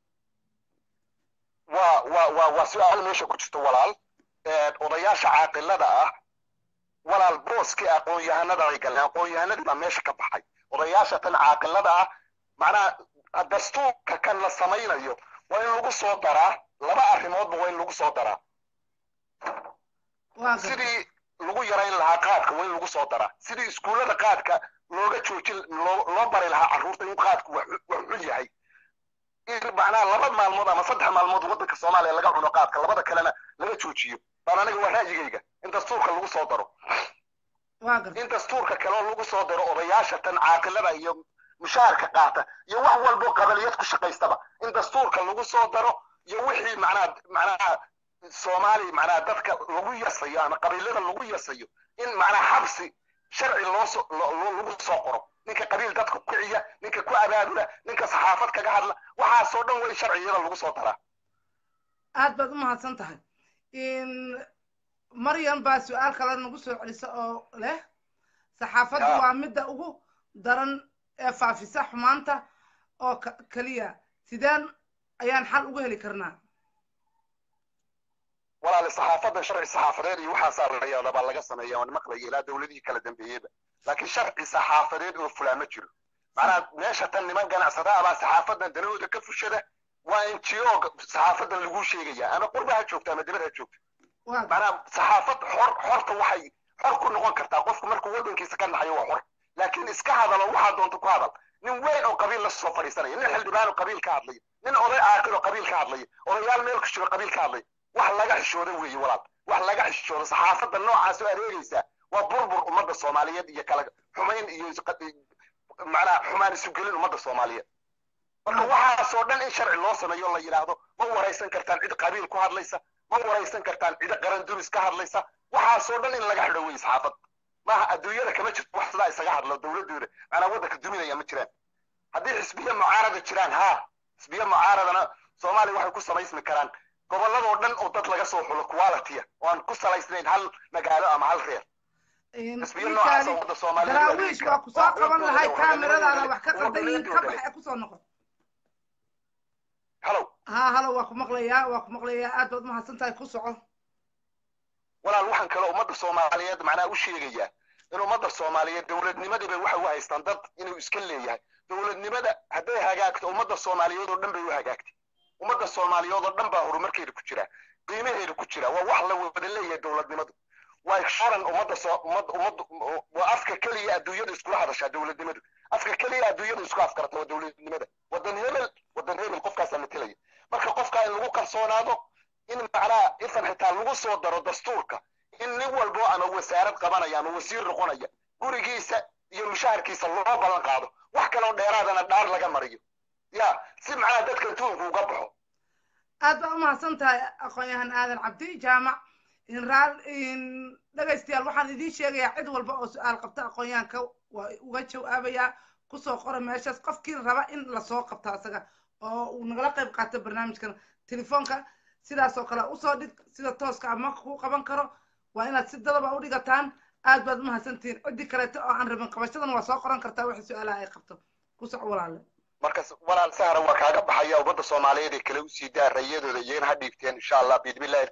waa waa waa waa su-aal meesha ku jirto walaal odayaasha caaqilada ah walaal booskii aqoon-yahanada ay galeen aqoon-yahanadii baa meesha ka baxay odayaasha tan caaqilada ah macnaha dastuurka kan la samaynayo waa in lagu soo daraa laba arrimoodba waa in lagu soo daraa sidii lagu yarayn lahaa qaadka waa in lagu soo daraa sidii iskuullada qaadka looga joojin loo bari lahaa carruurta in qaadku wax xun yahay in macnaha laba maalmood ama saddex maalmood waddanka soomaaliya laga cuno qaadka labada kalena laga joojiyo baan aniga waa ra'yigayga in dastuurka lagu soo daro in dastuurka kaleo lagu soo daro odayaasha tan caaqilada iyo mushaharka qaata iyo wax walbo qabaliyad ku shaqaystaba in dastuurka lagu soo daro iyo wixii macnaha macnaha soomaali macnaha dadka lagu yasayo ama qabiilada lagu yasayo in macnaha xabsi sharci loo so lagu soo qoro ninka qabiil dadka ku kiciya ninka ku abaabula ninka saxaafad kaga hadla waxaasoo dhan way sharciyada lagu soo daraa aad baad u mahadsan tahay maryam baa su-aal kale nagu soo celisa oo leh saxaafaddu waa midda ugu daran ee faafisa xumaanta oo keliya sideen ayaan xal uga heli karnaa walaale saxaafadda sharci saxaafadeed iyo waxaasaa layaada baa laga sameeya waan maqlaya ilaa dowladihii kala dambeeyeyba laakiin sharci saxaafadeed oo fulaa ma jiro macnaha meesha tan niman ganacsada baa saxaafadan danahooda ka fushada waa n g o saxaafadan lagu sheegaya ama qurba ha joogto ama dibad ha joogto macnaha saxaafad xor xorta waxay xor ku noqon kartaa qofku markuu waddankiisa ka naxayo waa xor laakiin iska hadalo waxaa doonta ku hadal nin weyn oo qabiil la soo fadhiisanaya nin xildhibaan oo qabiil ka hadlaya nin oday caaqil oo qabiil ka hadlaya odayaal meel ku jiro qabiil ka hadlaya wax laga xishooda weeye walaal wax laga xishooda saxaafadda noocaas oo adeegaysa waa burbur ummadda soomaaliyeed iyo kala xumayn iyo macnaha xumaan isu gelin ummadda soomaaliyeed marka waxaasoo dhan in sharci loo sameeyo la yidhaahdo ma waraysan kartaan cid qabiil ku hadlaysa ma waraysan kartaan cid qaran duris ka hadlaysa waxaasoo dhan in laga xidho weye saxaafadda maaha adduunyada kama jirto wax sidaa isaga hadlo dowladooda macnaa waddanka duminaya ma jiraan haddii xisbiye mucaarada jiraan haa xisbiye mucaaradana soomaaliya waxay ku samaysmi karaan gobolladoo dhan oo dad laga soo xulo qualitya oo aan ku salaysnayn hal magaalo ama hal reer daraawiish waa kusoo qaban lahay kaamiradaada wax ka qaldayiin ka bax ee kusoo noqon halow ha halow waa ku maqlayaa waa ku maqlayaa aad baad umahadsan tahay ku soco walaal waxaan kaloo ummadda soomaaliyeed macnaha u sheegayaa in ummadda soomaaliyeed dowladnimadiiba waxay u haystaan dad inuu iska leeyahay dowladnimada hadday hagaagto ummadda soomaaliyeed oo dhan bay u hagaagtay ummadda soomaaliyeed oo dhan baa horumarkeeda ku jira qiimaheeda ku jira waa wax la wada leeyahay dowladnimadu waa sharan ummadda soo ummad ummad waa afka keliya adduunyada iskula hadashaa dowladnimadu afka keliya adduunyada isku afkarata waa dowladnimada wadan hebel wadan hebel qofkaasaa matelaya marka qofkaa in lagu kalsoonaado in macnaha ifan xitaa lagu soo daro dastuurka in nin walbo ama wasaarad qabanaya ama wasiir noqonaya gurigiisa iyo mushaharkiisa loo ballan qaado wax kaloo dheeraadana dhaar laga mariyo ya si macnaha dadka tuunku uga baxo aad baa umahadsan tahay aqoon-yahan aadan cabdi jaamac raal dhegaystayaal waxaan idiin sheegayaa cid walba oo su-aal qabta aqoon-yahanka waa uga jawaabayaa kusoo qora meeshaas qofkii raba in lasoo qabto asaga oo uu nagala qayb qaato barnaamijkan telefoonka sidaas oo kale usoo dhig sida tooska ama ku qaban karo waa inaad si dadaba u dhigataan aad baad umahadsantihiin ciddii kaleeto oo aan rabin qabashadan waa soo qoran kartaa wixii su-aalaha ay qabto ku soc walaale markas walaal sahra waa kaaga baxaya ummadda soomaaliyeed ee kale usii daa rayadooda iyagana ha dhiibteen insha allah biidmillahi alkariim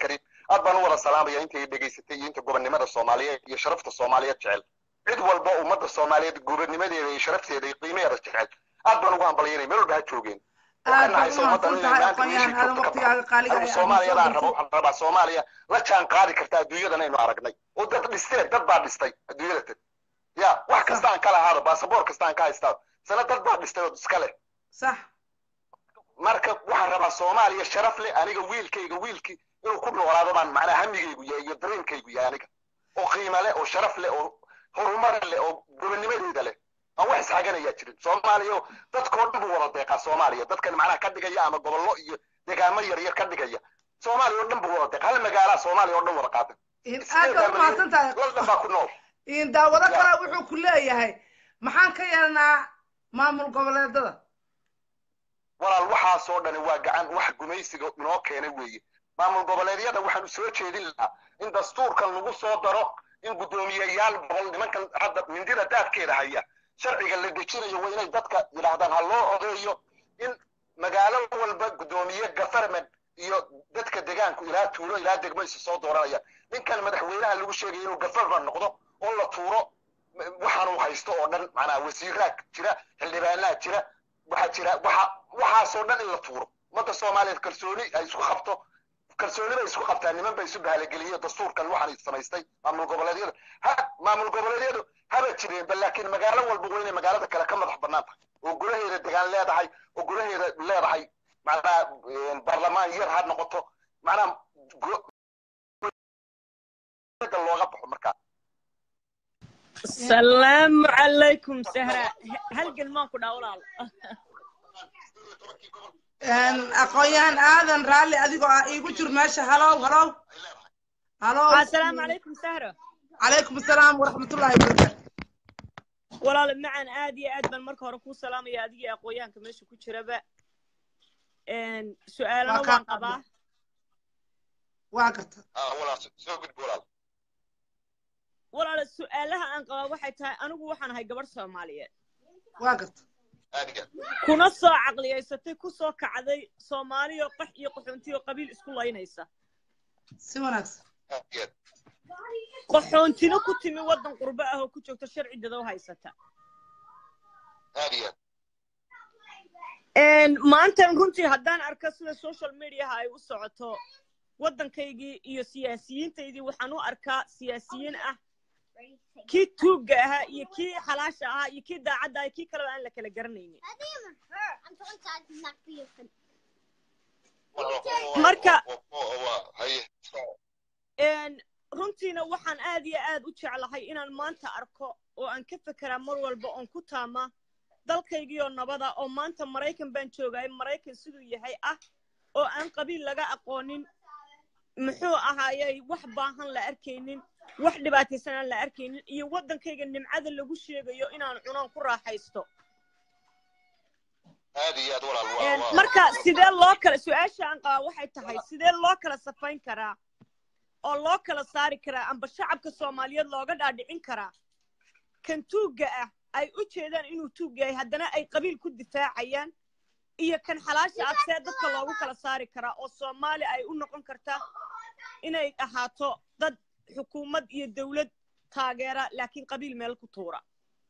aad baan u wada salaamaya intay dhegaysatay iyo inta gobonnimada soomaaliyeed iyo sharafta soomaaliyeed jecel cid walba ummadda soomaaliyeed gobonnimadeeda iyo sharafteeda iyo qiimaheeda jecel aad baan ugu hambalyanaya meel walba ha joogeen aad baad u mahadsan tahay aqoon-yahan aadan waqtigaaga qaaliga anigu soomaaliyadaan rabo waxaan rabaa soomaaliya la jaan qaadi karta adduunyadan aynu aragnay oo dad dhisteen dad baa dhistay adduunyada tan ya wax kasta aan kala ahaado baasaboor kasta aan ka haystaa sana dad baa dhistay oo iska leh sax marka waxaan rabaa soomaaliya sharaf leh aniga wiilkayga wiilkii inuu ku noolaado baan macnaa hamigaygu yahay iyo dareenkaygu yahay aniga oo qiimo leh oo sharaf leh oo horumar leh oo gobonnimadeeda leh aan wax isxaganayaa jirin soomaaliya dadkoo dhan buu wada deeqaa soomaaliya dadkan macnaha ka dhigaya ama gobollo iyo deegaamo yaryar ka dhigaya soomaaliya oo dhan buu wada deeqa hal magaalaa soomaaliya oo dhan wada qaata aad baad u mahadsan tahay laldan baa ku nool daawado kale wuxuu ku leeyahay maxaan ka yeelnaa maamul goboleedada walaal waxaasoo dhani waa gacan wax gumaysiga inoo keenay weeye maamul goboleedyada waxaanu soo jeedin lahaa in dastuurkan lagu soo daro in guddoomiyeyaal boqol nimankan hadda mindida daadkeeda haya sharciga la dejinayo waa inay dadka yidhaahdaan ha loo odeeyo in magaalo walba guddoomiye government iyo dadka degaanku ilaa tuulo ilaa degmo isu soo dooranaya ninkan madaxweynaha lagu sheegaya inuu government noqdo oo la tuuro waxaanu haysto oo dhan macnaha wasiiraa jira xildhibaanaa jira waxaa jira waxa waxaasoo dhan in la tuuro ummadda soomaaliyeed kalsooni ay isku qabto kalsooni bay isku qabtaa niman bay isu bahalageliyey dastuurkan waxaan samaystay maamul goboleedyada ha maamul goboleedyadu haba jireenba laakiin magaalo walba waa inay magaalada kale ka madax bannaan tahay oo golaheeda degaan leedahay oo golaheeda leedahay macnaha baarlamaan yar ha noqoto macnaha looga baxo markaa السلام عليكم سهرة هل قل ماكو داولال aqoon-yahan aadan raalli adigoo ah iigu jir meesha halow halow halow السلام عليكم سهرة calaykum asalaam waraxmatullaahi wabarakaatu walaal macan aad iyo aad baan marka hore kuu salaamaya adiga iyo aqoonyahanka meesha ku jiraba su-aalana Waa kaa waan qabaa waa garta walaal soo gudbi walaal walaal su-aalaha aan qabaa waxay tahay anigu waxaan ahay gabadh soomaaliyeed waa garta aadiga kuna soo caqliyaysatay ku soo kacday soomaaliyo qax iyo qaxoontiyo qabiil isku laynaysa si wanaagsan aadiga qaxoontino ku timi waddan qurbo ah oo ku joogta sharci dadow haysata aadiga maantan runtii haddaan arko sida social mediaha ay u socoto waddankaygii iyo siyaasiyiintaydii waxaan u arkaa siyaasiyiin ah kii tuugga ahaa iyo kii xalaasha ahaa iyo kii daacadda ah kii kaleba aan la kala garanaynin Marka- haye runtiina waxaan aad iyo aad u jeclahay inaan maanta arko oo aan ka fekeraa mar walba oon ku taama dalkaygiioo nabada oo maanta maraykan baan joogay maraykan siduu yahay ah oo aan qabiil laga aqoonin muxuu ahaayey wax baahan la arkaynin wax dhibaataysan aan la arkaynin iyo waddankayga nimcada lagu sheegayo inaan cunaan ku raaxaysto aad iyo aad walaal waa waa marka sidee loo kala su-aasha aan qabaa waxay tahay sidee loo kala safayn karaa oo loo kala saari karaa amba shacabka soomaaliyeed looga dhaadhicin karaa kan tuugga ah ay u jeedaan inuu tuug yahay haddana ay qabiil ku difaacayaan iyo kan xalaasha ah see dadka loogu kala saari karaa oo soomaali ay u noqon kartaa inay ahaato dad xukuumad iyo dawlad taageera laakiin qabiil meel ku tuura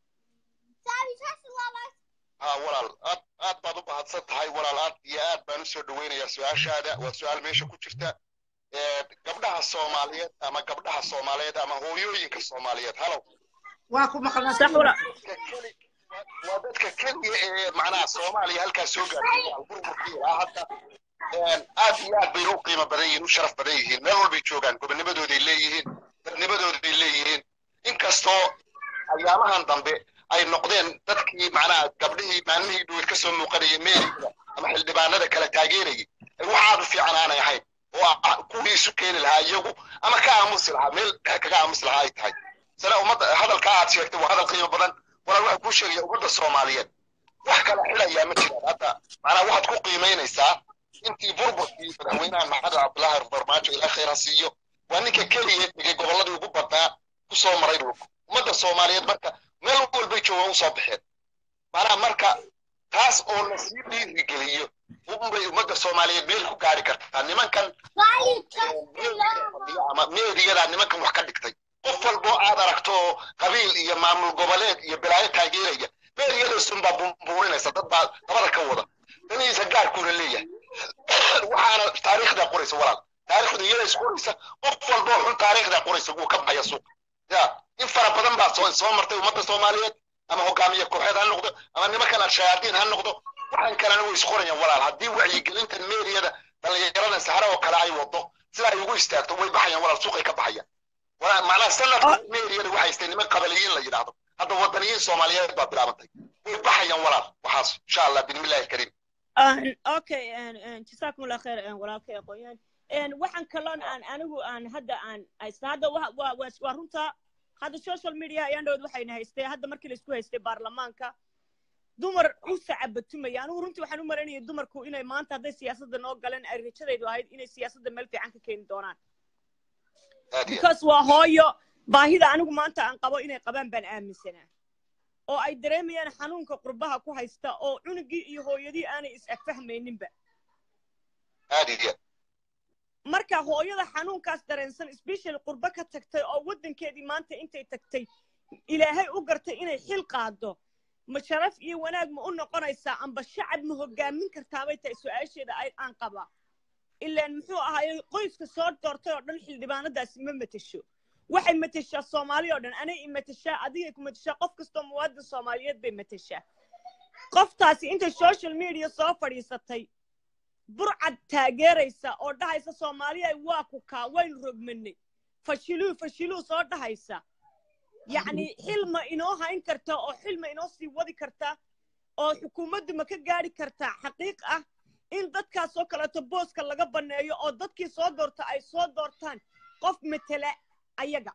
ha walaal aad aad baad u mahadsan tahay walaal aad iyo aad baan usoo dhaweynayaa su-aashaada waa su-aal meesha ku jirta Ee, gabdhaha soomaaliyeed ama gabdhaha soomaaliyeed ama hooyooyinka soomaaliyeed halow waa ku maqnaa sax wala dadka keli- waa dadka keliya ee macnaha soomaaliya halkaas soo gaartay walaal burburkii ilaa hadda Een, aad iyo aad bay u qiimo badan yihiin u sharaf badan yihiin meel walbay joogaan gobonnimadooday leeyihiin dadnimadooday leeyihiin inkastoo ayaamahan dambe ay noqdeen dadkii macnaha gabdhihii maalmihii dhuweyd ka soo muuqanayay meeriga ama xildhibaanada kala taageerayay wax aad u fiican aanay ahayn oo ah kuwii isu keeni lahaa iyagu ama ka aamusi lahaa meel kaga aamusi lahaa ay tahay sana ummadda hadalkaa aad sheegtay waa hadal qiimo badan walaal waxaa kuu sheegaya ummadda soomaaliyeed wax kala xilayaa ma jiraan hadda macnaha waxaad ku qiimaynaysaa intii burburkii madaxweynaha maxamed cabdulaahi farmaajo ilaa khayr ha siiyo waa ninka keliya tegey gobolladii ugu badnaa ku soo maray dhulka ummadda soomaaliyeed marka meel walbay joogaan u soo baxeen macnaha marka taas oo lasii dhiirigeliyo unbay ummadda soomaaliyeed meel ku gaari kartaa nimankan ama meediyadaa nimankan wax ka dhigtay qof walboo aad aragto oo qabiil iyo maamul goboleed iyo bilaayo taageeraya meediyadaysunbaa bumbuurinaysa dad baa dabada ka wada danihiisa gaarkuuna leeyahay waxaana taariikhdaa qoraysa walaal taariikhda iyada isqoraysa qof walboo xun taariikhdaa qoraysa wuu ka baxaya suuqa ya in fara badan baa soo soo martay ummadda soomaaliyeed ama hogaamiye kooxeed ha noqdo ama nimankan al-shayaadiin ha noqdo waxaan kalena way isqorayaan walaal haddii wacyigelintan meediyada dhallinyaradan sahara oo kale ay wado sida ay ugu istaagto way baxayaan walaal suuqay ka baxayaan walaal macnaha sanadka meediyada waxay haystay niman qabaliyiin la yidhaahdo hadda wadaniyiin soomaaliyeed baa bilaabantay way baxayaan walaal waxaas insha allah bismillahi alkariim okay jasaakum allah khair walaalkay aqoonyahan waxaan kaloon aan anigu aan hadda aan haysta hadda waa runta hadda social media ayaan dhowd waxayna haystay hadda markii laisku haystay baarlamaanka dumar u sacabatumaya anigu runtii waxaan u maranayay dumarku inay maanta hadday siyaasadda noo galeen ay rajadaydu ahayd inay siyaasadda meel fiican ka keeni doonaan because waa hooyo baahida anigu maanta aan qabo inay qabaan baan aaminsanaa oo ay dareemayaan xanuunka qurbaha ku haysta oo cunugii iyo hooyadii aanay is agfahmayninba marka hooyada xanuunkaas dareensan special qurbo ka tagtay oo waddankeedii maanta intay tagtay ilaahay u gartay inay xil qaado ma sharaf iyo wanaag ma u noqonaysaa amba shacab ma hogaamin kartaabay tahay su-aasheeda aan qaba ilaan muxuu ahaayey qoyska soo doortay oo dhan xildhibaanadaasi ma matesho waxay mateshaa soomaali oo dhan anay i mateshaa adigay ku mateshaa qof kastoo muwaadin soomaaliyeed bay mateshaa qoftaasi intay social media soo fadhiisatay burcad taageeraysa oo dhahaysa soomaaliya waa ku kaa waynu rogmanay fashiluu fashiluu soo dhahaysa yacni xil ma inoo hayn karta oo xil ma inoo sii wadi karta oo xukuumaddu ma ka gaari kartaa xaqiiq ah in dadkaasoo kaleeto booska laga banneeyo oo dadkii soo doorta ay soo doortaan qof matela ayaga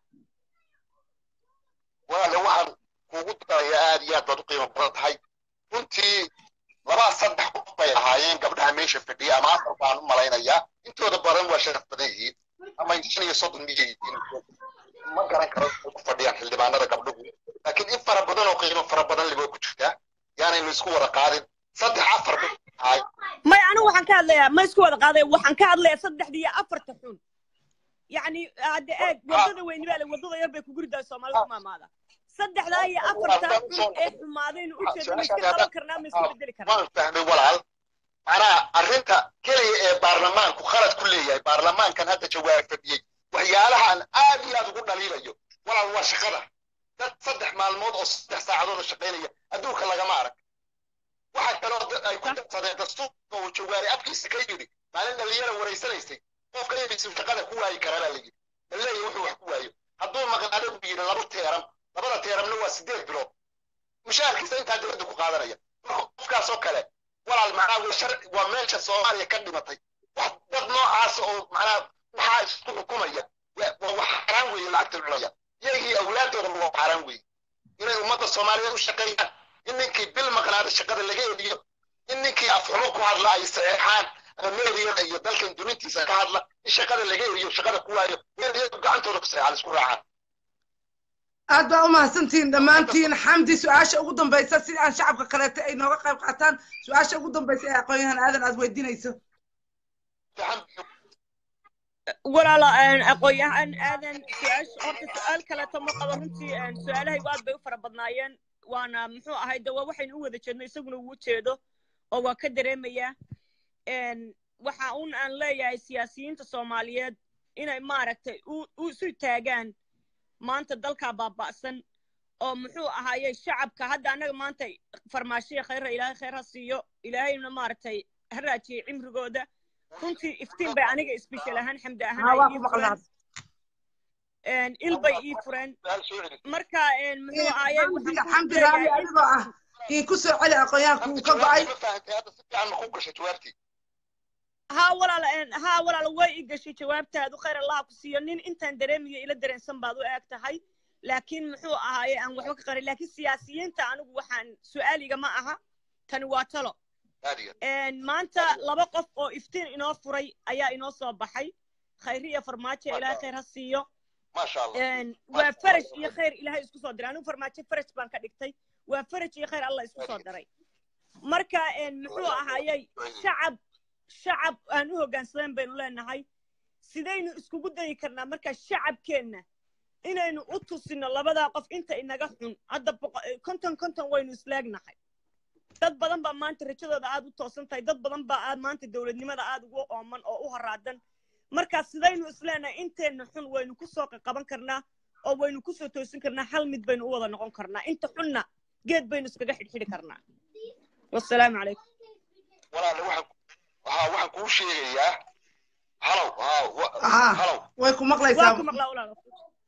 walaale waxaan kuugu daraya aad iyo aad baad u qiimo badan tahay runtii labaa saddex qof bay ahaayeen gabdhaha meesha fadhiya ama afar baan u malaynayaa intooda badan waa sharaf badan yihiin ama shan iyo soddon miyay yihiin ma garan karo ku fadhiyaan xildhibaanada gabdhuhu laakiin in fara badan oo qiimo fara badan liboo ku jirtaa yaanaynu isku wada qaadin saddex afar bay ahay may anigu waxaan ka hadlayaa ma isku wada qaaday waxaan ka hadlayaa saddexda iyo afarta xun yacni hadde eeg waddada weyni baa le waddada yar bay ku guridaa soomaalida ku maamaada saddexdaa iyo afartaa xun ee xumaadaynu u jeedno ma iska qaban karnaa ma iska bedeli karnaa waan fahmay walaal macnaha arrinta keliya ee baarlamaanku khalad ku leeyahay baarlamaankan hadda jawaab fadhiyey waxyaalahan aad iyo aad ugu dhaliilayo walaal waa shaqada dad saddex maalmood oo saddex saacadood oo shaqaynaya adduunka lagama arag waxaa kaloo ay ku darsadeen dastuurka uu jawaari afkiisa ka yidhi maalin dhalinyara waraysanaysay qofka inaysu shaqada ku waayi karaa baa layidhi baleeya wuxuu wax ku waayo hadduu maqnaado buu yidhi laba teeram labada teeramna waa sideed bilood mushaharkiisa intaa dowladda ku qaadanaya marka qofkaas oo kale walaal macnaa waa shar waa meesha soomaaliya ka dhimatay wax dad noocaas oo macnaa waxaa isku xukumaya waa wax xaraan weeye lacagta cunaya iyagii awlaaddoodaba waa xaraan weeye inay ummadda soomaaliyeed u shaqeeyaan in ninkii bil maqnaada shaqada laga eliyo in ninkii afxumo ku hadla ay saxeexaan ama meediyada iyo dalkan dunintiisa ka hadla in shaqada laga eliyo shaqada ku waayo meediyadu gacantooda ku saxeexaan isku raacaan aad baa u mahadsantihiin dhammaantiin xamdi su-aasha ugu dambaysa si aan shacabka kaleeto ay nooga qayb qaataan su-aasha ugu dambaysa ee aqoon-yahan aadan aad weydiinayso walaala aqoon-yahan aadan su-aasha horta su-aal kaleeto ma qabo runtii su-aalahaygu aad bay u fara badnaayeen waana muxuu ahay de waa waxaynu u wada jeedno isaguna uu jeedo oo waa ka dareemayaa waxa un aan leeyahay siyaasiyiinta soomaaliyeed inay maaragtay u isu taagaan maanta dalkaa baaba'san oo muxuu ahaaye shacabka hadda annaga maanta farmaashiya khayra ilaahay khayr ha siiyo ilaahayna maaragtay ha raajiyey cimrigooda runtii iftiin bay aniga isbishal ahaan xamdi ahaan il bay ii fureen marka muxuu ahaaye xamdi raali adigoo ah ii ku soo celi aqoonyahanku uu ka go'ay ها ولا ها ولا way gashay jawaabtaadu khayr allah ku siiyo nin intaan dareemiyo ila dareensan baad u eeg tahay laakiin muxuu ahaaye aan waxba ka qarin laakiin siyaasiyiinta anigu waxaan su'aaliga ma aha tani waa talo maanta laba qof oo iftiin inoo furay ayaa inoo soo baxay khayri iyo farmaajo ilaahay khayr ha siiyo waa faraj iyo khayr ilaahay isku soo diray anigu farmaajo faraj baan ka dhigtay waa faraj iyo khayr allah isku soo daray marka muxuu ahaayey shacab shacab aan u hoggaansadeen baynu leenahay sidaynu iskugu dayi karnaa marka shacabkeenna inaynu u tusino labadaa qof inta inaga xun hadda konton konton waynu isleegnahay dad badan baa maanta rajadooda aad u toosan tahay dad badan baa aad maanta dowladnimada aad ugu ooman oo u horaadan marka sidaynu isleenahay inteenna xun waynu kusoo qaban karnaa oo waynu kusoo toosin karnaa hal mid baynu u wada noqon karnaa inta xunna geed baynu iskaga xidhxidhi karnaa wasalaamu calaykum walaale waxaan waxaa waxaan kuu sheegayaa halow halow way ku waa maqlaysaa ku maqlaa walaalo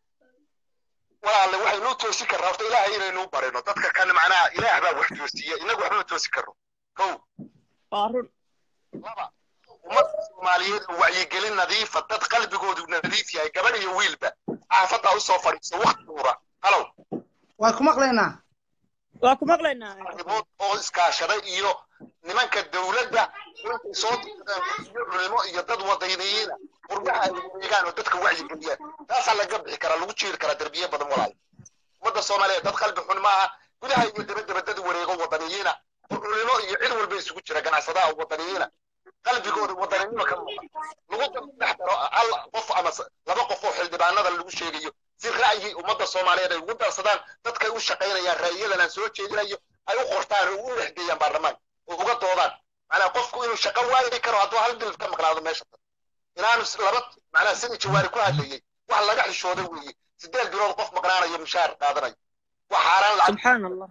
walaale waxaynu u toosin karnaa horta ilaahay inaynu u barino dadka kan macnaha ilaah baa wax toosiya inagu waxba ma toosin karno kow waa run laba ummadda soomaaliyeed oo wacyigelin nadiifa dad qalbigoodu nadiif yahay gabadh iyo wiilba caafaddaa usoo fadhiiso wakti duura halow way ku maqlaynaa waa ku maqlaynaa arrimood oo iskaashaday iyo nimanka dowladda intay soo dirsadeen iyo culimo iyo dad wadayniyiina qurbaha ay wareegaan oo dadka wacyigeliyaan taasaa laga bixi karaa lagu jiiri karaa derbiye badan walaal ummadda soomaaliyeed dad qalbi xun maaha gudaha iyo dabadaba dad wareego wadaniyiina oo culimo iyo cid walba isugu jira ganacsadaha wadaniyiina qalbigooda wadaninimo ka muuqa lagu dhex daro hal qof ama laba qof oo xildhibaanada lagu sheegayo si ra'yi ummadda soomaaliyeed ay ugu darsadaan dadkay u shaqaynayaan ra'yiyadan aan soo jeedinayo ay u qortaan oo u dhexgeeyaan baarlamaanka oo uga doodaan macnaa qofku inuu shaqo waayi karo hadduu hal bil ka maqnaado meesha inaanu laba macnaa sidii jawaari ku hadlayey wax laga xishooday weeye sideed bilood qof maqnaanayo mushaar qaadanayo wax xaaraan lacag subxaan allah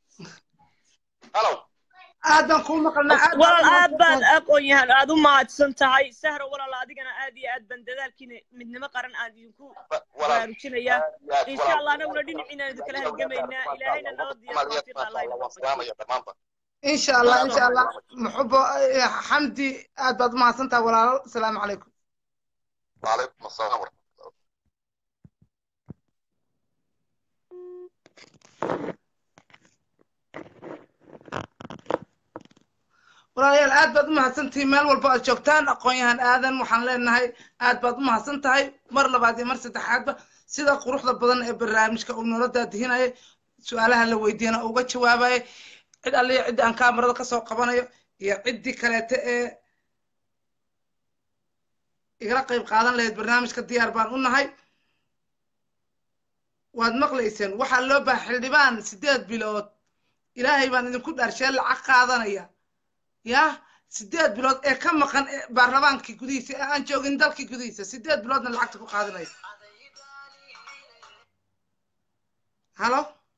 halow aad baan kuu maqalnaa aad baan walaal u aad baad maqalnaa. aqoon yahan aad u mahadsan tahay sahro walaal adigana aad iyo aad baan dadaalkiina midnimo qaran aan idinku baraarujinayaa insha allah anaguna dhinaciina idinkala halgamaynaa ilaahayna nabad iyo tawfiiq allah inoo waafajiyo insha allah insha allah muxubo eh, xamdi aad baad u mahadsan tahay walaalo asalaamu calaykum وعليكم السلام ورحمة الله walaalayaal aad baad u mahadsantihiin meel walba aad joogtaan aqoon-yahan aadan waxaan leenahay aad baad u mahadsan tahay mar labaad iyo mar saddexaadba sida quruxda badan ee barnaamijka uu noola daadihinaya su-aalaha la weydiiyana uga jawaabaya cid alliya ciddi aan kaamarada kasoo qabanayo iyo ciddii kaleete ee igala qayb qaadan lahayd barnaamijka diyaar baan u nahay waad maqlayseen waxaa loo baaha xildhibaan sideed bilood ilaahay baan idinku dhaarshee lacag qaadanaya yah sideed bilood ee ka maqan ee baarlamaankii gudihiisa ee aan joogin dalkii gudihiisa sideed biloodna lacagta ku qaadanaya halo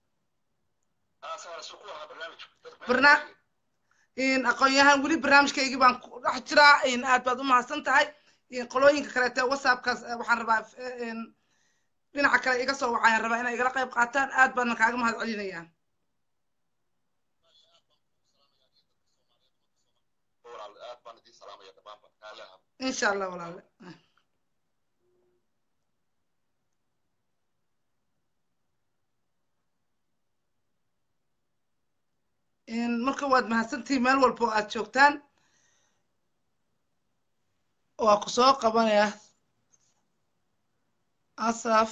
barna in aqoon-yahan weli barnaamijkaygii baan ku dhex jiraa in aad baad u mahadsan tahay in qolooyinka kaleete whatsappkaas eh, waxaan rabaa eh, in dhinaca kale iga soo wacayaan rabaa inay igala qayb qaataan aad baana kaaga mahad celinayaan insha allah walaale in marka waad mahadsantihiin meel walba oo aad joogtaan waa ku soo qabanaya asaf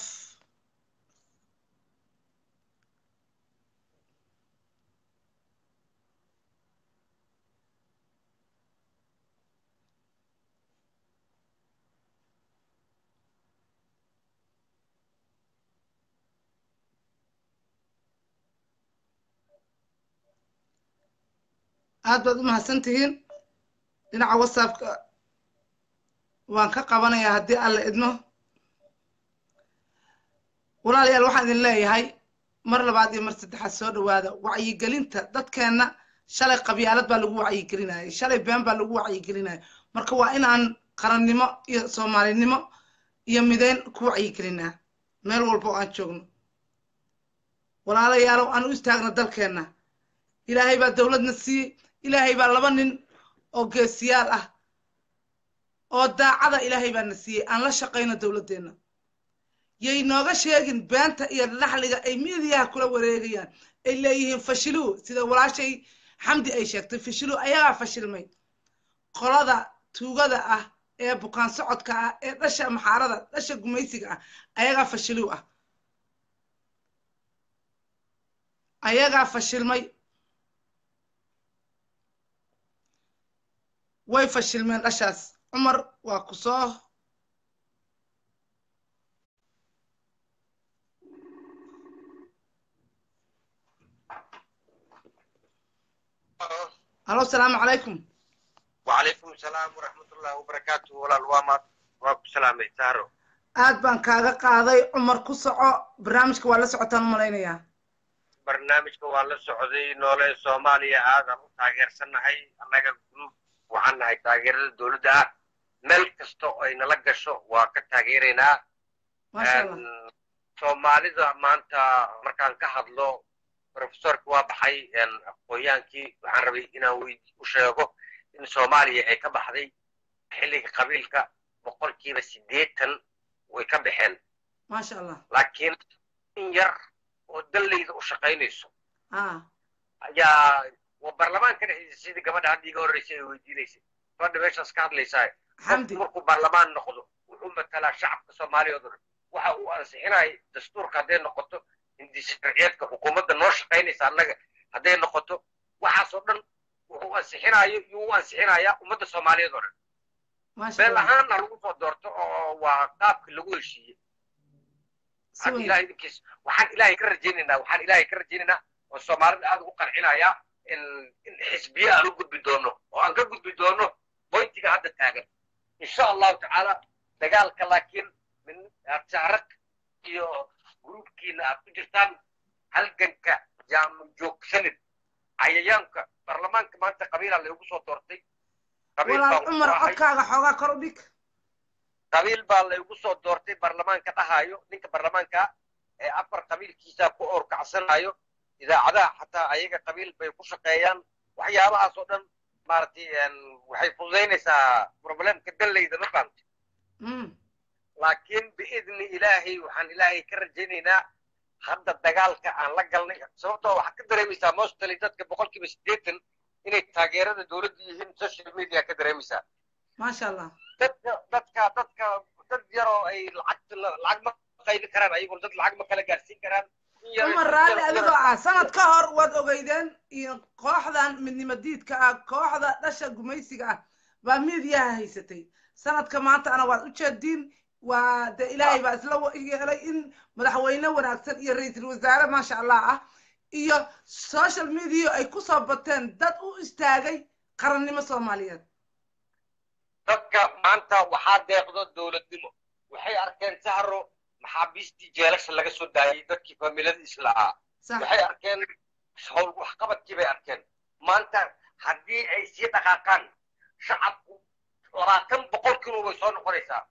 aad baad u mahadsan tihiin dhinaca whatsappka waan ka qabanayaa haddii alla idmo walaalayaal waxaan idin leeyahay mar labaad iyo mar saddexaad soo dhawaada wacyigelinta dadkeenna shalay qabyaalad baa lagu wacyigelinayay shalay been baa lagu wacyigelinaya marka waa inaan qarannimo iyo soomaalinimo iyo mideyn ku wacyigelinaa meel walba oo aan joogno walaalayaalow aan u istaagno dalkeenna ilaahay baa dowladna siiyey ilaahay baa laba nin oo geesiyaal ah oo daacada ilaahay baa na siiyey aan la shaqayno dowladdeenna yay nooga sheegin beenta iyo naxliga ay miidiyaha kula wareegayaan ay leeyihiin fashiluu sida walaashay xamdi ay sheegtay fashiluu ayagaa fashilmay qolada tuugada ah ee bukaan socodka ah ee dhasha maxaarada dhasha gumaysiga ah ayagaa fashiluu ah ayagaa fashilmay way fashilmeen dhashaas cumar waa ku soo halo asalaamu calaykum وعليكم السلام ورحمة الله وبركاته ولا الوامات وابو سلامة تارو aad baan kaaga qaaday cumar ku soco barnaamijka waa la socotaan u malaynayaa barnaamijka waa la socday noole soomaaliya aadan u taageersanahay annaga group waxaan nahay taageerada dowladda ah meel kasta oo ay nala gasho waa ka taageeraynaa maasha allah Een, soomaalida maanta markaan ka hadlo professorka waa baxay een, aqoonyaankii waxaan rabay inaan weyd- u sheego in soomaaliya ay ka baxday xilliga qabiilka boqolkiiba siddeetan way ka baxeen maasha allah laakiin in yar oo dallayda u shaqaynayso ah ayaa waa baarlamaanka dhexdiisa sidii gabadha hadda iga horreysay ay weydiinaysay gabadha meeshaas ka hadlaysaa xamdi markuu baarlamaan noqdo wuxuu matalaa shacabka soomaaliya oo dhan waxa uu ansixinaya dastuurka hadday noqoto hindisharciyeedka xukuumadda noo shaqaynaysa annaga hadday noqoto waxaasoo dhan wuxuu ansixinayo iyo u ansixinayaa ummadda soomaaliyeed oo dhan maasha beel allah ahaanna lagu soo doorto oo waa qaabka lagu heshiiyey si hadda weyn ilahay idinkiis waxaan ilaahay ka rajaynaynaa waxaan ilaahay ka rajaynaynaa oo soomaalida aad ugu qancinayaa in in xisbiye aan u gudbi doono oo aan ka gudbi doono boyntiga hadda taagan insha allahu tacaala dagaalka laakiin min aad saarag iyo gruubkiina aad ku jirtaan halganka yaanu joogsanin cayayaanka baarlamaanka maanta qabiilaa laygu soo doortay qabiil walaal baan cumar ku ahay. codkaaga xoogaa kor u dhig qabiil baa laygu soo doortay baarlamaanka dhahayo ninka baarlamaanka ee afar qabiilkiisa ku orkacsanayo idaacadaha xataa ayaga qabiil bay ku shaqeeyaan waxyaabahaas oo dhan maaragtay een, waxay fududaynaysaa problemka dallayda ma fahamti Mm, laakiin biidni ilaahay waxaan ilaahay ka rajaynaynaa hadda dagaalka aan la galnay sababtoo waxaad ka dareemaysaa mostly dadka boqolkiiba siddeetan inay taageerada dowladda yihiin social media ka dareemaysaa maasha allah dadka dadka dadka dad yaroo ay lacag lacag ma qaybi karaan ayagoo dad lacag ma kala gaarsiin karaan In yar- cumar in raalli yar- adigoo ah sanad ka hor waad ogeydeen iyo kooxdan midnimo diidka ah kooxda dhasha gumaysiga ah baa miidiyaha haysatay sanadka maantana waad u jeediin waa de ilaahay baa isla wa- yeelay in madaxweyne wanaagsan iyo ra-iisul wasaare maasha allah ah iyo social media ay kusoo bateen dad u istaagay qarannimo soomaaliyeed dadka maanta waxaa deeqdo dowladnimo waxay arkeen sahro maxaabiistii jeelasha laga soo daayay dadkii familadiis la'aa sax waxay arkeen hawl waxqabadkii bay arkeen maanta haddii ay sii dhaqaaqaan shacabku labaatan boqol kilo way soo noqonaysaa